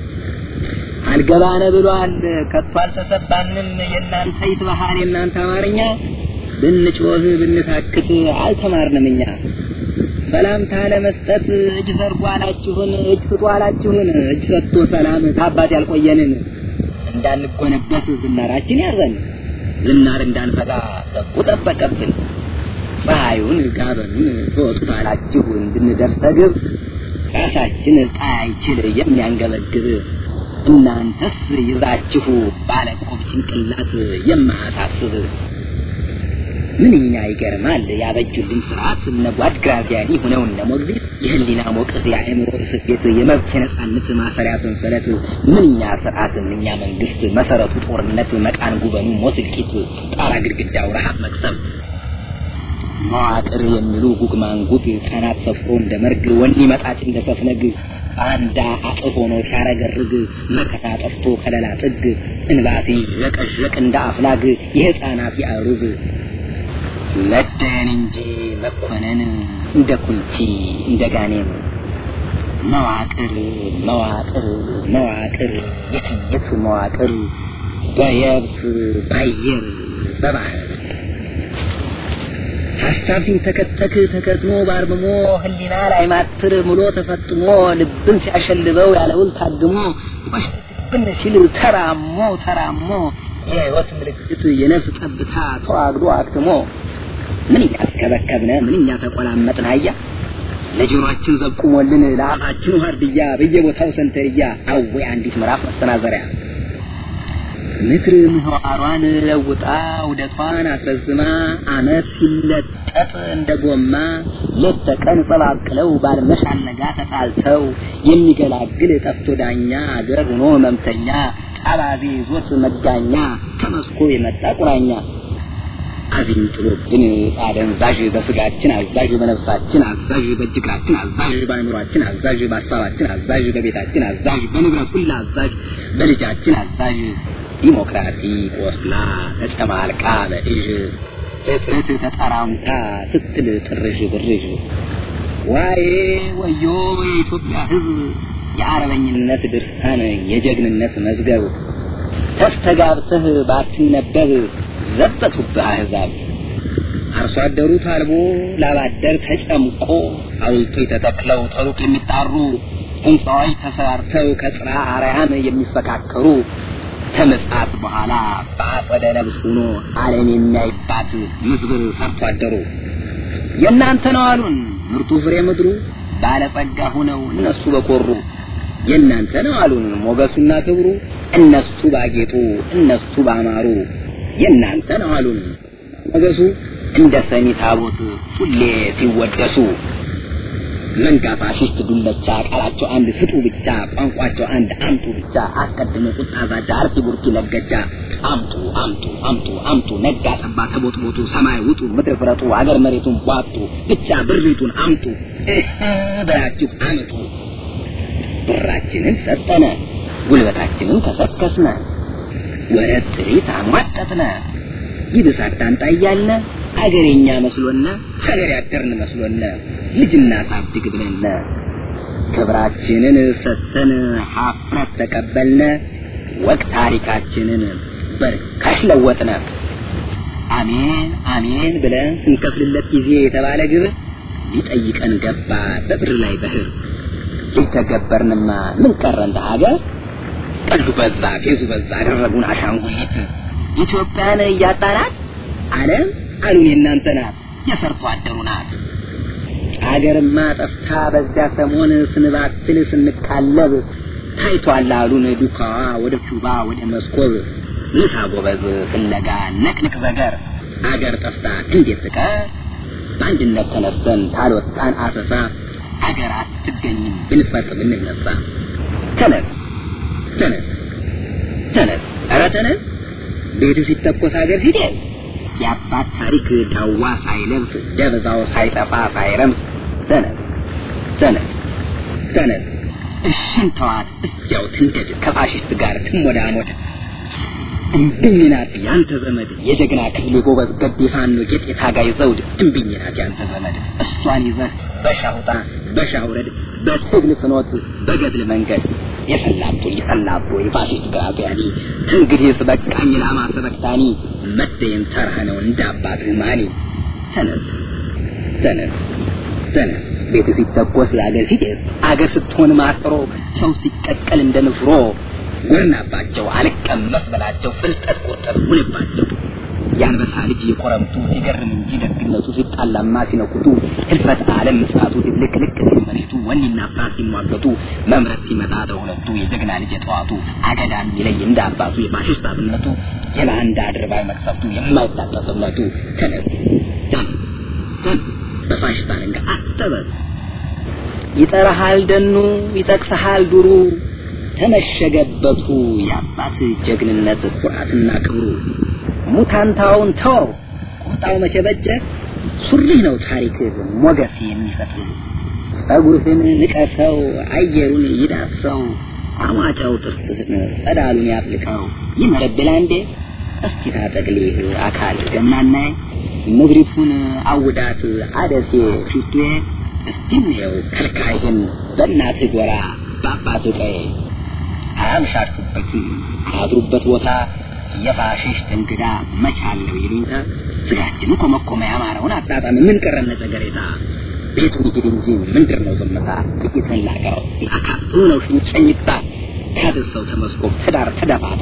አልገባነ ብሏል ከቶ አልተሰባንም የእናንተ ይትባሃል የእናንተ አማርኛ ብንጮህ ብንታክት አልተማርንም እኛ ሰላምታ ለመስጠት እጅ ዘርጉ አላችሁን እጅ ስጡ አላችሁን እጅ ሰጥቶ ሰላም ታባት ያልቆየንን እንዳንጎነበት ዝናራችን ያዘን ዝናር እንዳንፈጋ ሰቡ ጠበቀብን ፀሐዩን ጋበኑን ትወጡት አላችሁ እንድንደርስ ተግብ ራሳችን ፀሐይ አይችል የሚያንገበግብ እናንተስ ይዛችሁ ባለቆብ ጭንቅላት የማያሳስብ ምንኛ ይገርማል ያበጁልን ስርዓት እነ ጓድ ግራዚያኒ ሆነው እነ ሞግዚት የህሊና ሞቅት የአእምሮ ስፌት የመብት የነጻነት ማሰሪያ ሰንሰለት ምንኛ ስርዓት ምንኛ መንግስት መሰረቱ ጦርነት መቃን ጉበኑ ሞት እልቂት ጣራ ግድግዳው ረሃብ መቅሰም መዋቅር የሚሉ ጉግ ማንጉግ ካናት ሰፍሮ እንደ መርግ ወኒ መጣጭ እንደ ሰፍነግ አንዳ አጥፍ ሆኖ ሲያረገርግ መከታ ጠፍቶ ከለላ ጥግ እንባሲ ረቀዠቅ እንደ አፍላግ የህፃናት ያሩግ መደን እንጂ መኮነን እንደ ኩልቲ እንደ ጋኔም መዋቅር መዋቅር መዋቅር የትየት መዋቅር በየብስ ባየር በባህር ሀሳብ ሲንተከተክ ተከትሞ ባርምሞ ህሊና ላይ ማትር ምሎ ተፈጥሞ ልብን ሲያሸልበው ያለውል ታግሞ ቆሽብን ሲል ተራሞ ተራሞ የህይወት ምልክት የነፍስ ጠብታ ተዋግዶ አክትሞ ምንኛ ተከበከብነ ምንኛ ተቆላመጥን አያ ለጆሮአችን ዘቁሞልን ለአፋችን ዋርድያ በየቦታው ሰንተርያ አዌ አንዲት ምዕራፍ መሰናዘሪያ ምድር ምህዋሯን ለውጣ ውደቷን አስረዝማ አመት ሲለጠጥ እንደ ጎማ ሌት ተቀን ጸባቅለው ባልመሽ አልነጋ ተጣልተው የሚገላግል ጠፍቶ ዳኛ አገር ሆኖ ህመምተኛ አባዜ ይዞት መጋኛ ከመስኮ የመጣ ቁራኛ አዚም ጥሎብን አደንዛዥ በስጋችን አዛዥ በነፍሳችን አዛዥ በእጅግራችን አዛዥ በአእምሯችን አዛዥ በሀሳባችን አዛዥ በቤታችን አዛዥ በንብረት ሁሉ አዛዥ በልጃችን አዛዥ ዲሞክራሲ ቆስላ ተጨማልቃ በእዥ እጥረት ተጠራምታ ስትል ጥርዥ ብርዥ ዋዬ ወዮ የኢትዮጵያ ሕዝብ የአርበኝነት ድርሳን የጀግንነት መዝገብ ተስተጋብተህ ባትነበብ ዘበቱብህ አሕዛብ አርሶ አደሩ ታልቦ ላባደር ተጨምቆ ሐውልቶች ተተክለው ተሩቅ የሚጣሩ ሕንፃዎች ተሰራርተው ከጽርሐ አርያም የሚፈካከሩ ከምጽአት በኋላ በአጸደ ነብስ ሆኖ ዓለም የሚያይባት ምዝብር ሰርቶ አደሩ የእናንተ ነው አሉን ምርጡ ፍሬ ምድሩ ባለጸጋ ሆነው እነሱ በኮሩ የእናንተ ነው አሉን ሞገሱና ክብሩ እነሱ ባጌጡ እነሱ ባማሩ የእናንተ ነው አሉን ሞገሱ እንደ ሰሚ ታቦት ሁሌ ሲወደሱ መንጋ ፋሽስት ዱለቻ ቃላቸው አንድ ስጡ ብቻ ቋንቋቸው አንድ አምጡ ብቻ አስቀድሞ ቁጣ ዛቻ አርቲ ቡርቲ ለገጃ አምጡ አምጡ አምጡ አምጡ ነጋ ጠባ ተቦጥቦጡ ሰማይ ውጡ ምድር ፍረጡ አገር መሬቱን ቧጡ ብቻ ብሪቱን አምጡ እህ ብላችሁ አምጡ ብራችንን ሰጠነ ጉልበታችንን ከሰከስነ ወረት ጥሪት አሟጠጥነ ይብስ አታንጣ እያልነ አገሬኛ መስሎነ ሀገር ያደርን መስሎነ ልጅና ሳብድግ ብለነ ክብራችንን ሰተን ሀፍረት ተቀበልነ ወቅ ታሪካችንን በርካሽ ለወጥነ አሜን አሜን ብለን ስንከፍልለት ጊዜ የተባለ ግብር ሊጠይቀን ገባ በብር ላይ በህር ሊተገበርንማ ምን ቀረን ሀገር ቀልዱ በዛ ፌዙ በዛ አደረጉን አሻንጉሊት ኢትዮጵያን እያጣናት ዓለም አሉን የእናንተ ናት የሰርቶ አደሩ ናት አገርማ ጠፍታ በዚያ ሰሞን ስንባትል ስንካለብ ታይቷል አሉን ዱካዋ ወደ ኪውባ ወደ መስኮብ ንሳ ጎበዝ ፍለጋ ነቅንቅ ዘገር አገር ጠፍታ እንዴት ትቀር በአንድነት ተነስተን ታልወጣን አሰሳ አገር አትገኝም ብንፈጥ ብንነሳ ተነስ ተነስ ተነስ ኧረ ተነስ ቤቱ ሲተኮስ ሀገር ሲደርስ የአባት ታሪክ ዳዋ ሳይለብስ ደብዛው ሳይጠፋ ሳይረምስ ተነስ ተነስ ተነስ እሽን ተዋት እዚያው ትንደድ ከፋሽስት ጋር ትሞዳሞድ እምብኝ ናት ያንተ ዘመድ የጀግና ክፍሌ ጎበዝ ገዴ ፋኖ ጌጥ የታጋይ ዘውድ እምብኝ ናት ያንተ ዘመድ እሷን ይዘህ በሻውጣ በሻውረድ በትግል ፍኖት በገድል መንገድ የሰላቶ የሰላቶ የፋሽስት ግራዚያኒ እንግዲህስ በቃኝ ላማ ሰበክታኒ መደየም ተራህ ነው እንደ አባትህ ማኒ ተነስ ተነስ ተነስ ቤት ሲተኮስ የአገር ሲጤስ አገር ስትሆን ማጥሮ ሰው ሲቀቀል እንደ ንፍሮ ጎርናባቸው አልቀመስ በላቸው ፍልጠት ቁርጠት ሁንባቸው የአንበሳ ልጅ የኮረምቱ ሲገርም እንጂ ደግነቱ ሲጣላማ ሲነኩቱ ህልፈት ዓለም ምስራቱ ልክልክ ሲል መሬቱ ወኔና ፍርሃት ሲሟገቱ መምረት ሲመጣ ተሁለቱ የጀግና ልጅ የጠዋቱ አገዳ የሚለይ እንደ አባቱ የፋሽስት አብነቱ የባንዳ አድርባይ መቅሰፍቱ የማይታጠፍነቱ ተነስ ተነስ ተነስ በፋሽስት አለንጋ አጠበስ ይጠራሃል ደኑ ይጠቅሰሃል ዱሩ ተመሸገበቱ የአባት ጀግንነት ኩራትና ክብሩ ሙታንታውን ተው ቁጣው መቼ በጀ ሱሪህ ነው ታሪክ ሞገስ የሚሰጥ ጸጉርህን ንቀሰው አየሩን ይዳሰው አሟጫው ጥርስህን ጸዳሉን ያፍልቀው ይመረብል አንዴ እስኪ ታጠቅሊህ አካል ገምናናይ ምድሪቱን አውዳት አደሴ ፊቴ እስቲ እንየው ከልካይህን በእናትህ ጎራ በአባትህ ቀይ አያምሻችሁበትም አያድሩበት ቦታ የፋሽስት እንግዳ መቻለው ይሉኝታ ስጋችን ኮመኮመ ያማረውን አጣጣም ምን ቀረነ ጸገሬታ ቤቱን ይሄድ እንጂ ምንድር ነው ዝምታ ጥቂት ላቀረው አካቱ ነው ሽኝታ ካድሰው ተመስኮብ ትዳር ተደፋታ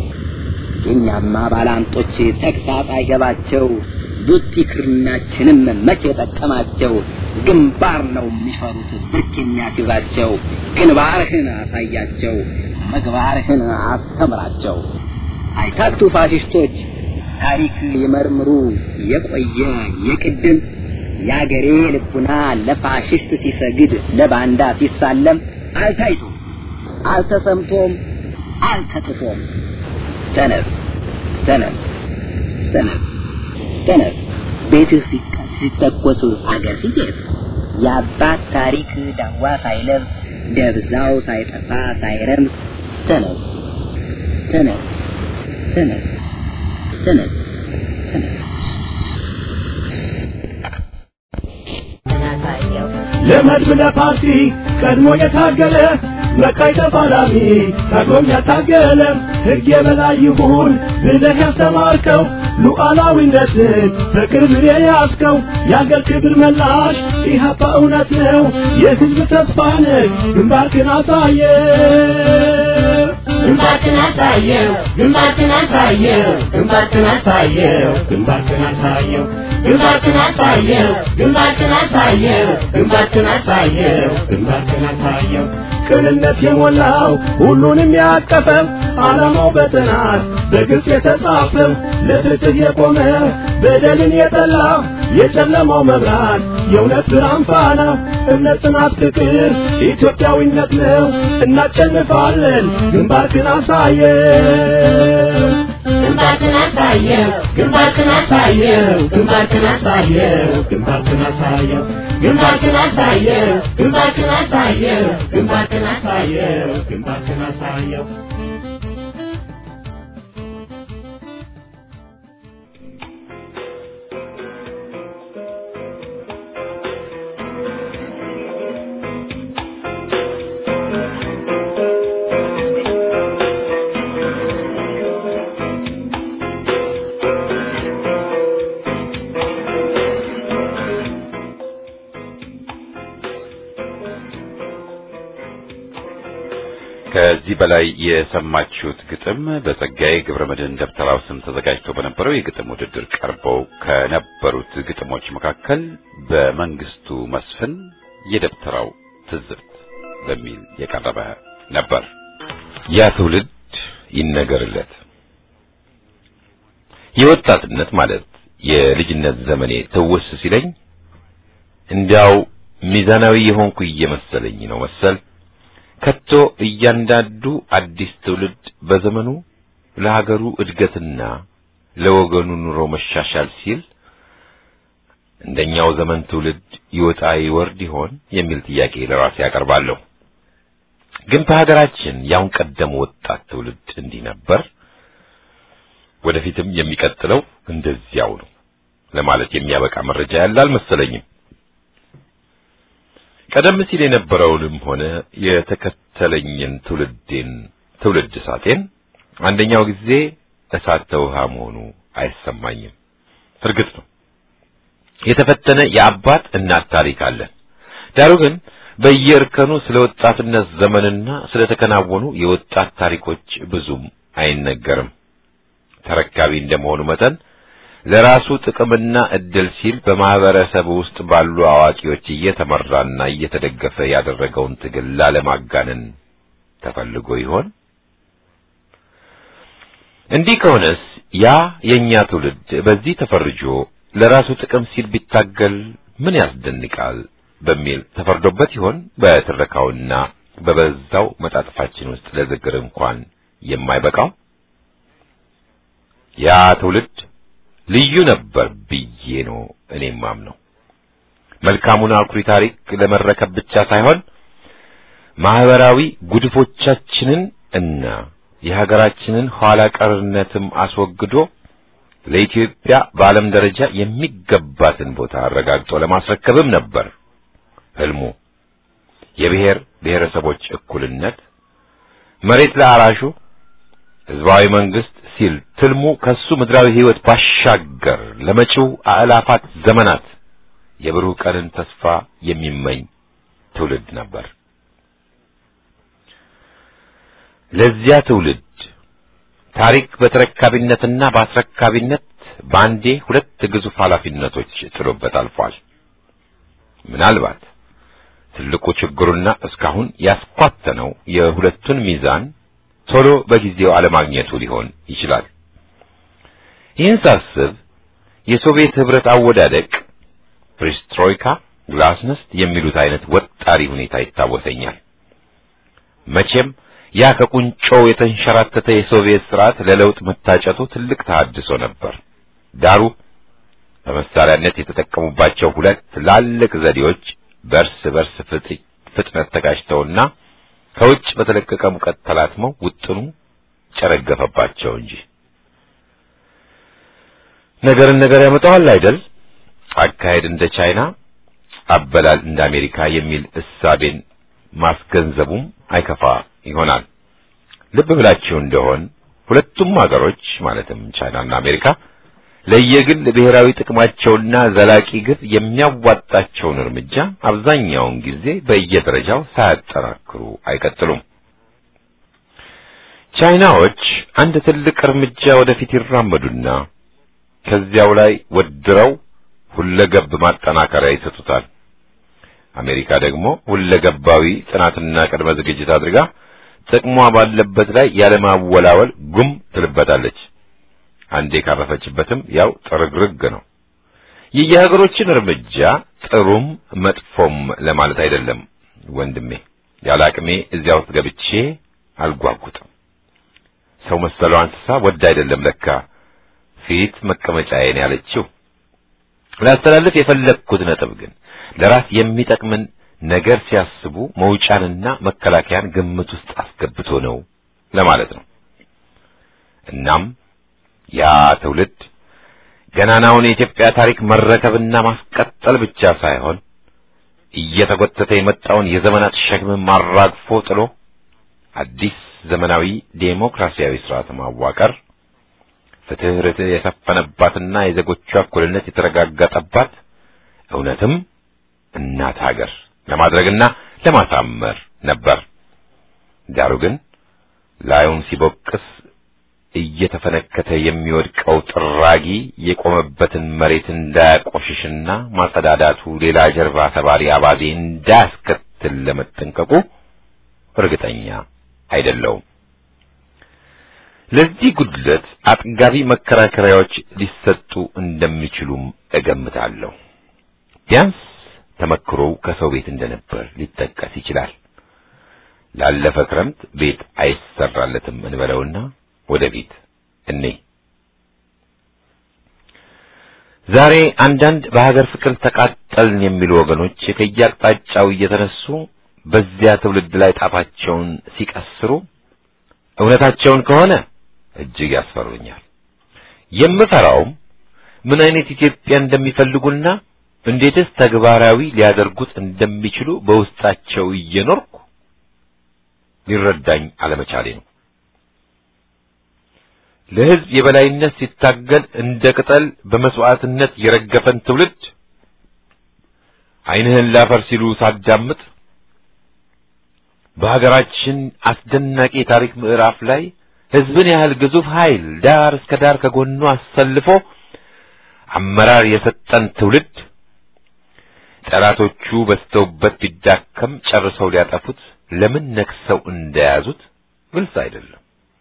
የእኛማ ባላንጦች ተግሳጽ አይገባቸው ቡጢ ክርናችንም መቼ ጠቀማቸው ግንባር ነው የሚፈሩት ብርክ የሚያስይዛቸው ግንባርህን አሳያቸው ምግባርህን አስተምራቸው አይታክቱ ፋሽስቶች ታሪክ ይመርምሩ የቆየ የቅድም የአገሬ ልቡና ለፋሽስት ሲሰግድ ለባንዳ ሲሳለም አልታይቶም አልተሰምቶም አልተጥፎም ተነስ ተነስ ተነስ ተነስ ቤትህ ሲተኮስ አገር ሲጤስ የአባት ታሪክ ዳዋ ሳይለብስ ደብዛው ሳይጠፋ ሳይረምስ ተነስ ተነስ ተነስ ተነስ ተነስ ለመድብ ለፓርቲ ቀድሞ የታገለ መቃይ ተፋላሚ ታግሎም ያታገለ ሕግ የበላይ ይሁን ብለህ ያስተማርከው ሉዓላዊነትን በቅርብ የያዝከው የአገር ክብር መላሽ ኢህአፓ እውነት ነው የሕዝብ ተስፋ ነህ ግንባርክን አሳየ ግንባርክን አሳየው ግንባርክን አሳየው ግንባርክን አሳየው ግንባርክን አሳየው ግንባርክን አሳየው ግንባርክን አሳየው ግንባርክን አሳየው ግንባርክን አሳየው ቅንነት የሞላው ሁሉንም ያቀፈው ዓላማው በጥናት በግልጽ የተጻፈው ለፍትህ የቆመ በደልን የጠላ የጨለማው መብራት የእውነት ብርሃን ፋና እምነት፣ ጽናት፣ ፍቅር ኢትዮጵያዊነት ነው። እናሸንፋለን። ግንባርክን አሳየው ግንባርክን አሳየው ግንባርክን አሳየው ግንባርክን አሳየው ግንባርክን አሳየው ግንባርክን አሳየው ግንባርክን አሳየው ግንባርክን አሳየው ግንባርክን አሳየው ከዚህ በላይ የሰማችሁት ግጥም በጸጋዬ ገብረመድህን ደብተራው ስም ተዘጋጅቶ በነበረው የግጥም ውድድር ቀርበው ከነበሩት ግጥሞች መካከል በመንግስቱ መስፍን የደብተራው ትዝብት በሚል የቀረበ ነበር። ያ ትውልድ ይነገርለት። የወጣትነት ማለት የልጅነት ዘመኔ ትውስ ሲለኝ እንዲያው ሚዛናዊ የሆንኩ እየመሰለኝ ነው መሰል ከቶ እያንዳንዱ አዲስ ትውልድ በዘመኑ ለሀገሩ እድገትና ለወገኑ ኑሮ መሻሻል ሲል እንደኛው ዘመን ትውልድ ይወጣ ይወርድ ይሆን የሚል ጥያቄ ለራሴ ያቀርባለሁ። ግን በሀገራችን ያሁን ቀደም ወጣት ትውልድ እንዲህ ነበር፣ ወደፊትም የሚቀጥለው እንደዚያው ነው ለማለት የሚያበቃ መረጃ ያለ አልመሰለኝም። ቀደም ሲል የነበረውንም ሆነ የተከተለኝን ትውልዴን ትውልድ እሳቴን አንደኛው ጊዜ እሳት ተውሃ መሆኑ አይሰማኝም። እርግጥ ነው የተፈተነ የአባት እናት ታሪክ አለን። ዳሩ ግን በየእርከኑ ስለ ወጣትነት ዘመንና ስለ ተከናወኑ የወጣት ታሪኮች ብዙም አይነገርም። ተረካቢ እንደመሆኑ መጠን ለራሱ ጥቅምና እድል ሲል በማህበረሰብ ውስጥ ባሉ አዋቂዎች እየተመራና እየተደገፈ ያደረገውን ትግል ላለማጋነን ተፈልጎ ይሆን? እንዲህ ከሆነስ ያ የኛ ትውልድ በዚህ ተፈርጆ ለራሱ ጥቅም ሲል ቢታገል ምን ያስደንቃል በሚል ተፈርዶበት ይሆን? በትረካውና በበዛው መጣጥፋችን ውስጥ ለዝግር እንኳን የማይበቃው ያ ትውልድ ልዩ ነበር ብዬ ነው እኔም ማምነው። መልካሙን አኩሪ ታሪክ ለመረከብ ብቻ ሳይሆን ማህበራዊ ጉድፎቻችንን እና የሀገራችንን ኋላ ቀርነትም አስወግዶ ለኢትዮጵያ በዓለም ደረጃ የሚገባትን ቦታ አረጋግጦ ለማስረከብም ነበር ህልሙ። የብሔር ብሔረሰቦች እኩልነት፣ መሬት ለአራሹ፣ ህዝባዊ መንግስት ሲል ትልሙ ከሱ ምድራዊ ህይወት ባሻገር ለመጪው አእላፋት ዘመናት የብሩህ ቀንን ተስፋ የሚመኝ ትውልድ ነበር። ለዚያ ትውልድ ታሪክ በተረካቢነትና በአስረካቢነት በአንዴ ሁለት ግዙፍ ኃላፊነቶች ጥሎበት አልፏል። ምናልባት ትልቁ ችግሩና እስካሁን ያስኳተነው የሁለቱን ሚዛን ቶሎ በጊዜው አለማግኘቱ ሊሆን ይችላል። ይህን ሳስብ የሶቪየት ህብረት አወዳደቅ ፕሪስትሮይካ፣ ግላስነስት የሚሉት አይነት ወጣሪ ሁኔታ ይታወሰኛል። መቼም ያ ከቁንጮው የተንሸራተተ የሶቪየት ስርዓት ለለውጥ መታጨቱ ትልቅ ተሐድሶ ነበር። ዳሩ በመሳሪያነት የተጠቀሙባቸው ሁለት ትላልቅ ዘዴዎች በእርስ በርስ ፍጥነት ተጋጭተውና ከውጭ በተለቀቀ ሙቀት ተላትመው ውጥኑ ጨረገፈባቸው እንጂ ነገርን ነገር ያመጣዋል አይደል? አካሄድ እንደ ቻይና፣ አበላል እንደ አሜሪካ የሚል እሳቤን ማስገንዘቡም አይከፋ ይሆናል። ልብ ብላችሁ እንደሆን ሁለቱም ሀገሮች ማለትም ቻይናና አሜሪካ ለየግል ብሔራዊ ጥቅማቸውና ዘላቂ ግብ የሚያዋጣቸውን እርምጃ አብዛኛውን ጊዜ በየደረጃው ሳያጠናክሩ አይቀጥሉም። ቻይናዎች አንድ ትልቅ እርምጃ ወደፊት ይራመዱና ከዚያው ላይ ወድረው ሁለገብ ማጠናከሪያ ይሰጡታል። አሜሪካ ደግሞ ሁለገባዊ ጥናትና ቅድመ ዝግጅት አድርጋ ጥቅሟ ባለበት ላይ ያለማወላወል ጉም ትልበታለች። አንዴ ካረፈችበትም ያው ጥርግርግ ነው። የየሀገሮችን እርምጃ ጥሩም መጥፎም ለማለት አይደለም ወንድሜ። ያለ አቅሜ እዚያ ውስጥ ገብቼ አልጓጉጥም። ሰው መሰለው እንስሳ ወድ አይደለም ለካ ፊት መቀመጫዬን ያለችው። ላስተላልፍ የፈለግኩት ነጥብ ግን ለራስ የሚጠቅምን ነገር ሲያስቡ መውጫንና መከላከያን ግምት ውስጥ አስገብቶ ነው ለማለት ነው። እናም ያ ትውልድ ገናናውን የኢትዮጵያ ታሪክ መረከብና ማስቀጠል ብቻ ሳይሆን እየተጎተተ የመጣውን የዘመናት ሸክም ማራግፎ ጥሎ አዲስ ዘመናዊ ዴሞክራሲያዊ ስርዓት ማዋቀር፣ ፍትህ፣ ርትዕ የሰፈነባትና የዜጎቿ እኩልነት የተረጋገጠባት እውነትም እናት ሀገር ለማድረግና ለማሳመር ነበር። ዳሩ ግን ላዩን ሲቦቅስ እየተፈነከተ የሚወድቀው ጥራጊ የቆመበትን መሬት እንዳያቆሽሽና ማጸዳዳቱ ሌላ ጀርባ ሰባሪ አባዜ እንዳያስከትል ለመጠንቀቁ እርግጠኛ አይደለውም። ለዚህ ጉድለት አጥጋቢ መከራከሪያዎች ሊሰጡ እንደሚችሉም እገምታለሁ። ቢያንስ ተመክሮው ከሰው ቤት እንደነበር ሊጠቀስ ይችላል። ላለፈ ክረምት ቤት አይሰራለትም እንበለውና ወደ ቤት እኔ ዛሬ አንዳንድ በሀገር ፍቅር ተቃጠልን የሚሉ ወገኖች ከየአቅጣጫው እየተነሱ በዚያ ትውልድ ላይ ጣታቸውን ሲቀስሩ እውነታቸውን ከሆነ እጅግ ያስፈሩኛል። የምፈራውም ምን አይነት ኢትዮጵያ እንደሚፈልጉና እንዴትስ ተግባራዊ ሊያደርጉት እንደሚችሉ በውስጣቸው እየኖርኩ ሊረዳኝ አለመቻሌ ነው። ለሕዝብ የበላይነት ሲታገል እንደ ቅጠል በመስዋዕትነት የረገፈን ትውልድ ዓይንህን ላፈር ሲሉ ሳዳምጥ በሀገራችን አስደናቂ የታሪክ ምዕራፍ ላይ ሕዝብን ያህል ግዙፍ ኃይል ዳር እስከ ዳር ከጎኑ አሰልፎ አመራር የሰጠን ትውልድ ጠላቶቹ በስተውበት ቢዳከም ጨርሰው ሊያጠፉት ለምን ነክሰው እንደያዙት ግልጽ አይደለም።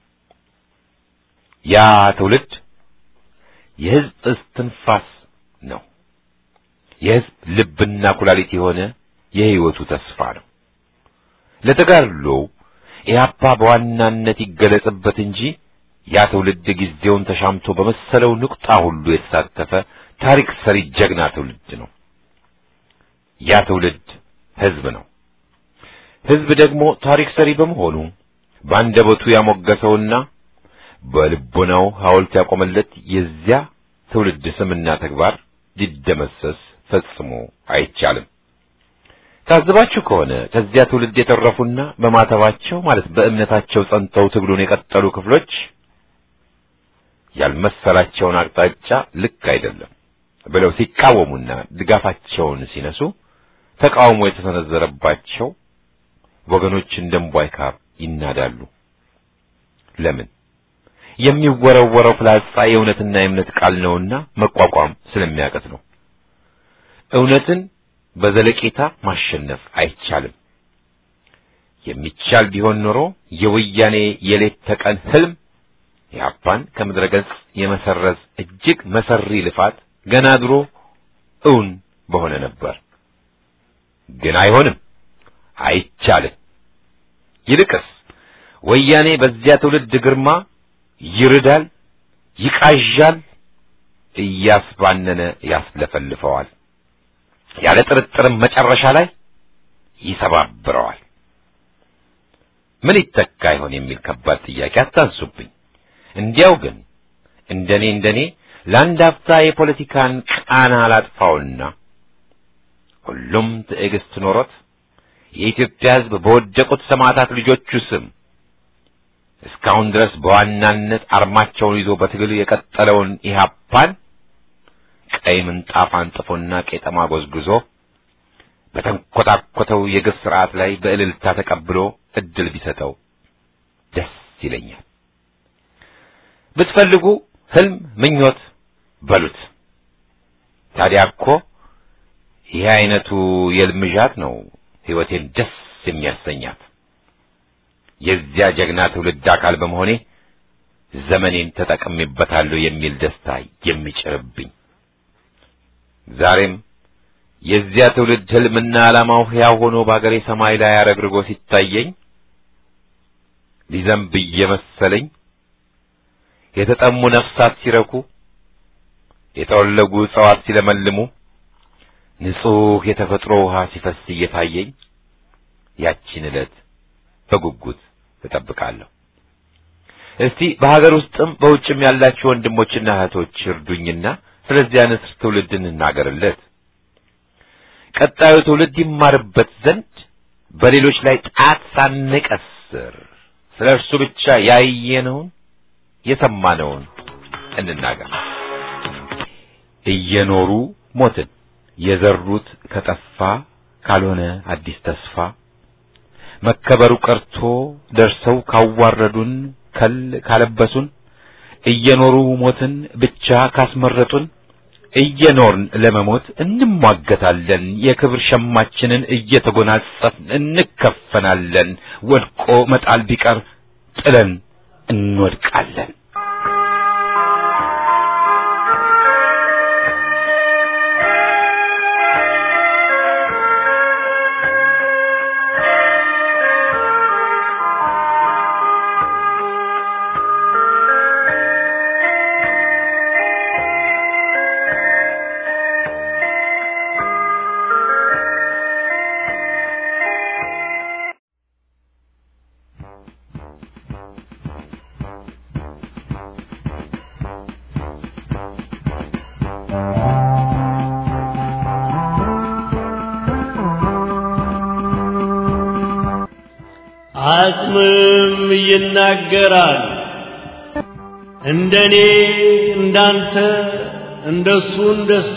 ያ ትውልድ የሕዝብ እስትንፋስ ነው። የሕዝብ ልብና ኩላሊት የሆነ የሕይወቱ ተስፋ ነው። ለተጋድሎ ኢህአፓ በዋናነት ይገለጽበት እንጂ ያ ትውልድ ጊዜውን ተሻምቶ በመሰለው ንቁጣ ሁሉ የተሳተፈ ታሪክ ሰሪ ጀግና ትውልድ ነው። ያ ትውልድ ሕዝብ ነው። ሕዝብ ደግሞ ታሪክ ሰሪ በመሆኑ በአንደበቱ ያሞገሰውና በልቦናው ሐውልት ያቆመለት የዚያ ትውልድ ስምና ተግባር ሊደመሰስ ፈጽሞ አይቻልም። ታዝባችሁ ከሆነ ከዚያ ትውልድ የተረፉና በማተባቸው ማለት በእምነታቸው ጸንተው ትግሉን የቀጠሉ ክፍሎች ያልመሰላቸውን አቅጣጫ ልክ አይደለም ብለው ሲቃወሙና ድጋፋቸውን ሲነሱ ተቃውሞ የተሰነዘረባቸው ወገኖች እንደ እምቧይ ካብ ይናዳሉ። ለምን? የሚወረወረው ፍላጻ የእውነትና የእምነት ቃል ነውና መቋቋም ስለሚያቀት ነው። እውነትን በዘለቄታ ማሸነፍ አይቻልም። የሚቻል ቢሆን ኖሮ የወያኔ የሌት ተቀን ህልም የአፓን ከምድረ ገጽ የመሰረዝ እጅግ መሰሪ ልፋት ገና ድሮ እውን በሆነ ነበር። ግን አይሆንም፣ አይቻልም። ይልቅስ ወያኔ በዚያ ትውልድ ግርማ ይርዳል፣ ይቃዣል፣ እያስባነነ ያስለፈልፈዋል። ያለ ጥርጥርም መጨረሻ ላይ ይሰባብረዋል። ምን ይተካ ይሆን የሚል ከባድ ጥያቄ አታንሱብኝ። እንዲያው ግን እንደኔ እንደኔ ለአንድ አፍታ የፖለቲካን ቃና አላጥፋውና ሁሉም ትዕግስት ኖሮት የኢትዮጵያ ሕዝብ በወደቁት ሰማዕታት ልጆቹ ስም እስካሁን ድረስ በዋናነት አርማቸውን ይዞ በትግል የቀጠለውን ኢህአፓን ቀይ ምንጣፍ አንጥፎና ቄጠማ ጎዝጉዞ በተንኮታኮተው የግፍ ስርዓት ላይ በእልልታ ተቀብሎ እድል ቢሰጠው ደስ ይለኛል። ብትፈልጉ ህልም፣ ምኞት በሉት። ታዲያ እኮ ይህ አይነቱ የልምዣት ነው ሕይወቴን ደስ የሚያሰኛት። የዚያ ጀግና ትውልድ አካል በመሆኔ ዘመኔን ተጠቅሜበታለሁ የሚል ደስታ የሚጭርብኝ ዛሬም የዚያ ትውልድ ህልምና ዓላማው ሕያው ሆኖ በአገሬ ሰማይ ላይ አረግርጎ ሲታየኝ ሊዘንብ እየመሰለኝ የተጠሙ ነፍሳት ሲረኩ፣ የተወለጉ እጽዋት ሲለመልሙ፣ ንጹሕ የተፈጥሮ ውሃ ሲፈስ እየታየኝ ያቺን ዕለት በጉጉት እጠብቃለሁ። እስቲ በሀገር ውስጥም በውጭም ያላችሁ ወንድሞችና እህቶች እርዱኝና ስለዚያ ንስር ትውልድ እንናገርለት። ቀጣዩ ትውልድ ይማርበት ዘንድ በሌሎች ላይ ጣት ሳንቀስር ስለ እርሱ ብቻ ያየነውን የሰማነውን እንናገር። እየኖሩ ሞትን የዘሩት ከጠፋ ካልሆነ አዲስ ተስፋ መከበሩ ቀርቶ ደርሰው ካዋረዱን ከል ካለበሱን እየኖሩ ሞትን ብቻ ካስመረጡን እየኖርን ለመሞት እንሟገታለን። የክብር ሸማችንን እየተጎናጸፍን እንከፈናለን። ወድቆ መጣል ቢቀር ጥለን እንወድቃለን። አጽምም ይናገራል። እንደኔ እንዳንተ እንደሱ እንደሷ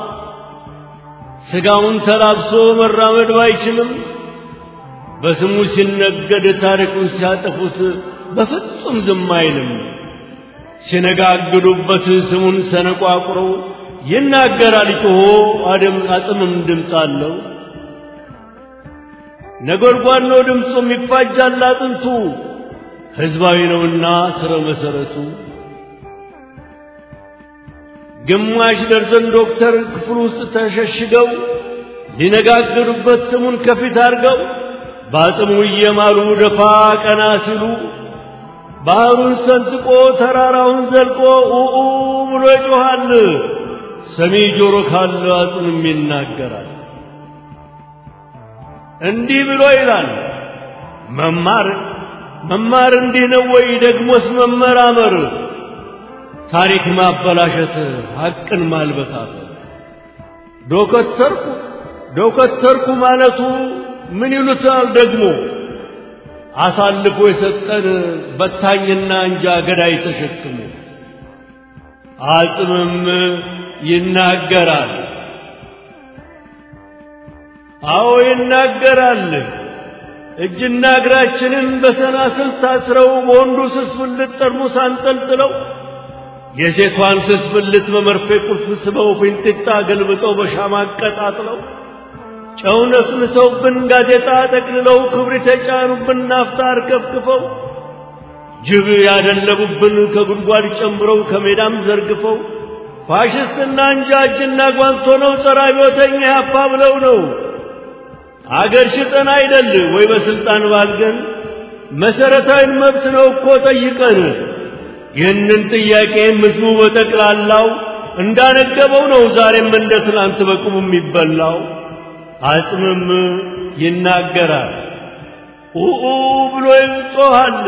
ስጋውን ተላብሶ መራመድ ባይችልም በስሙ ሲነገድ ታሪኩን ሲያጠፉት በፍጹም ዝም አይልም። ሲነጋግዱበት ስሙን ሰነቋቁሮ ይናገራል ጮሆ አድም አጽምም ድምፅ አለው። ነጎድጓድ ነው ድምፁም ይፋጃል አጥንቱ ሕዝባዊ ነውና ስረ መሰረቱ ግማሽ ደርዘን ዶክተር ክፍል ውስጥ ተሸሽገው ሊነጋገሩበት ስሙን ከፊት አድርገው በአጽሙ እየማሉ ደፋ ቀና ሲሉ ባህሩን ሰንጥቆ ተራራውን ዘልቆ ኡኡ ብሎ ይጮኻል። ሰሚ ጆሮ ካለ አጽምም ይናገራል። እንዲህ ብሎ ይላል። መማር መማር እንዲህ ነው ወይ? ደግሞስ መመራመር ታሪክ ማበላሸት፣ ሐቅን ማልበሳት። ዶከተርኩ ዶከተርኩ ማለቱ ምን ይሉታል ደግሞ? አሳልፎ የሰጠን በታኝና እንጃ ገዳይ ተሸክሞ አጽምም ይናገራል። አዎ ይናገራል። እጅና እግራችንን በሰናስል ታስረው በወንዱ ስስ ብልት ጠርሙስ አንጠልጥለው የሴቷን ስስ ብልት በመርፌ ቁልፍ ስበው ፊንጢጣ ገልብጠው በሻማ አቀጣጥለው ጨው ነስንሰውብን ጋዜጣ ጠቅልለው ክብሪት የጫኑብን ናፍጣ አርከፍክፈው ጅብ ያደለቡብን ከጉድጓድ ጨምረው ከሜዳም ዘርግፈው ፋሽስትና እንጃ እጅና ጓንቶ ነው ጸረ አብዮተኛ ያፓ ብለው ነው አገር ሽጠን አይደል ወይ በስልጣን ባልገን መሰረታዊ መብት ነው እኮ ጠይቀን ይህንን ጥያቄ ህዝቡ በጠቅላላው እንዳነገበው ነው ዛሬም እንደ ትናንት በቁሙ የሚበላው አጽምም ይናገራል ኡኡ ብሎ ይጮኻል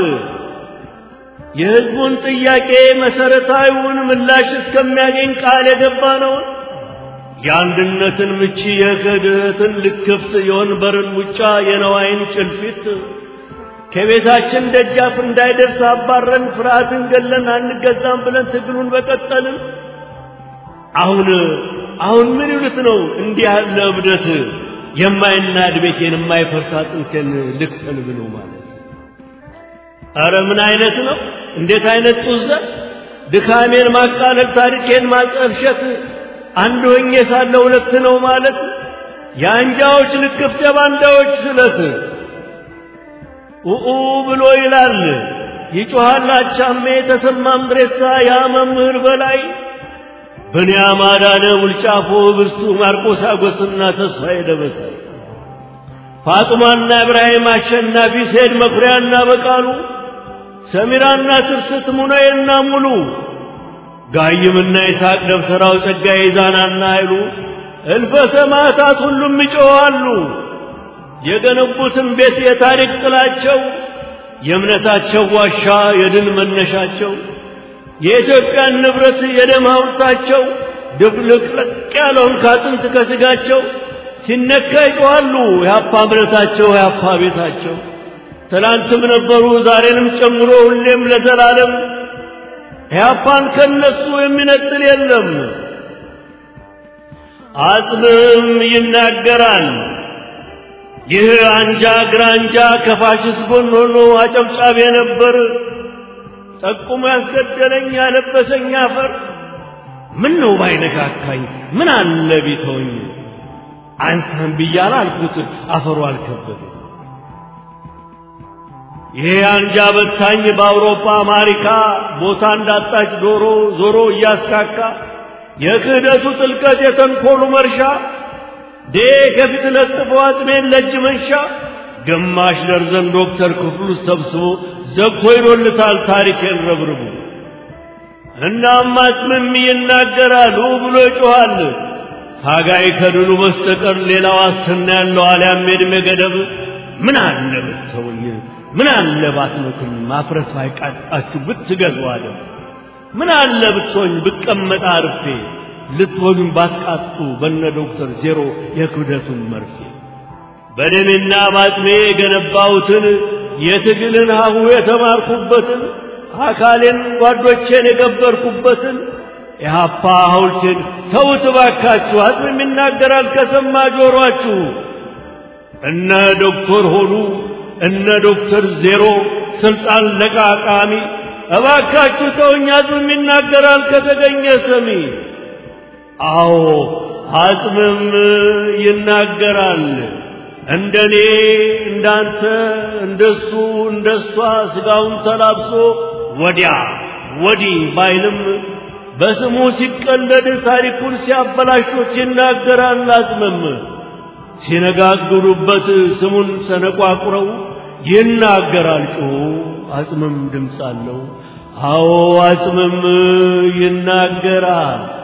የሕዝቡን ጥያቄ መሰረታዊውን ምላሽ እስከሚያገኝ ቃል የገባ ነው የአንድነትን ምቺ የክህደትን ልክፍት የወንበርን ሙጫ የነዋይን ጭልፊት ከቤታችን ደጃፍ እንዳይደርስ አባረን ፍርሃትን ገለን አንገዛም ብለን ትግሉን በቀጠልን አሁን አሁን ምን ይሉት ነው እንዲህ ያለ እብደት የማይናድ ቤቴን የማይፈርስ አጥንቴን ልክፈል ብሎ ማለት አረ ምን አይነት ነው እንዴት አይነት ጡዘ ድካሜን ማቃለል ታሪኬን ማጠልሸት አንድ ሆኜ ሳለ ሁለት ነው ማለት የአንጃዎች ልክፍት የባንዳዎች ስለት ኡኡ ብሎ ይላል ይጮሃል አቻሜ ተሰማ ምድሬሳ ያ መምህር በላይ ብንያም አዳነ ውልጫፎ ብርቱ ማርቆስ አጎስና ተስፋዬ ደበሳይ ፋጡማና ኢብራሂም አሸናፊ ሴድ መኩሪያና በቃሉ ሰሚራና ትርስት ሙናዬና ሙሉ ጋይምና ይስሐቅ ደብተራው ጸጋዬ ዛናና አይሉ እልፈ ሰማዕታት ሁሉም ይጮኻሉ። የገነቡትን ቤት የታሪክ ጥላቸው የእምነታቸው ዋሻ የድል መነሻቸው የኢትዮጵያን ንብረት የደም ሐውልታቸው ድብልቅልቅ ያለውን ካጥንት ከስጋቸው ሲነካ ይጮኻሉ። የአፓ እምነታቸው የአፓ ቤታቸው ትናንትም ነበሩ ዛሬንም ጨምሮ ሁሌም ለዘላለም ኢህአፓን ከነሱ የሚነጥል የለም። አጽምም ይናገራል። ይህ አንጃ ግራንጃ ከፋሽስት ጎን ሆኖ አጨብጫቢ ነበር። ጠቁሞ ያስገደለኝ ያለበሰኝ አፈር ምን ነው ባይነካካኝ ምን አለ ቢተውኝ አንሳን ብያለ አልኩት አፈሩ አልከበደ ይሄ አንጃ በታኝ በአውሮፓ አሜሪካ ቦታ እንዳጣች ዶሮ ዞሮ እያስካካ የክህደቱ ጥልቀት የተንኮሉ መርሻ ዴ ከፊት ለጥፎ አጥሜን ለእጅ መንሻ ግማሽ ደርዘን ዶክተር ክፍሉ ሰብስቦ ዘግቶ ይዶልታል ታሪኬን ረብርቡ እናም አጽምም ይናገራል ብሎ ይጮኻል ታጋይ ከድሉ በስተቀር ሌላ ዋስትና ያለው አልያም የዕድሜ ገደብ ምን አለ ብትተውኝ ምን አለ ባትመቱኝ ማፍረስ ባይቃጣችሁ ብትገዙ አለ ምን አለ ብትሆኝ ብቀመጥ አርፌ ልትወጉኝ ባትቃጡ በነ ዶክተር ዜሮ የክብደቱን መርፌ በደሜና ባጥሜ የገነባሁትን የትግልን ሀሁ የተማርኩበትን አካሌን ጓዶቼን የገበርኩበትን የሀፓ ሐውልቴን ተውት ባካችሁ አጽምም ይናገራል ከሰማ ጆሮአችሁ እነ ዶክተር ሆኑ እነ ዶክተር ዜሮ ስልጣን ለቃቃሚ እባካችሁ ተውኝ አጽምም ይናገራል ከተገኘ ሰሚ አዎ አጽምም ይናገራል እንደኔ እንዳንተ እንደሱ እንደሷ ስጋውን ተላብሶ ወዲያ ወዲህ ባይልም በስሙ ሲቀለድ ታሪኩን ሲያበላሾት ይናገራል አጽምም ሲነጋግሩበት ስሙን ሰነቋቁረው ይናገራል ጮሁ አጽምም ድምፅ አለው አዎ አጽምም ይናገራል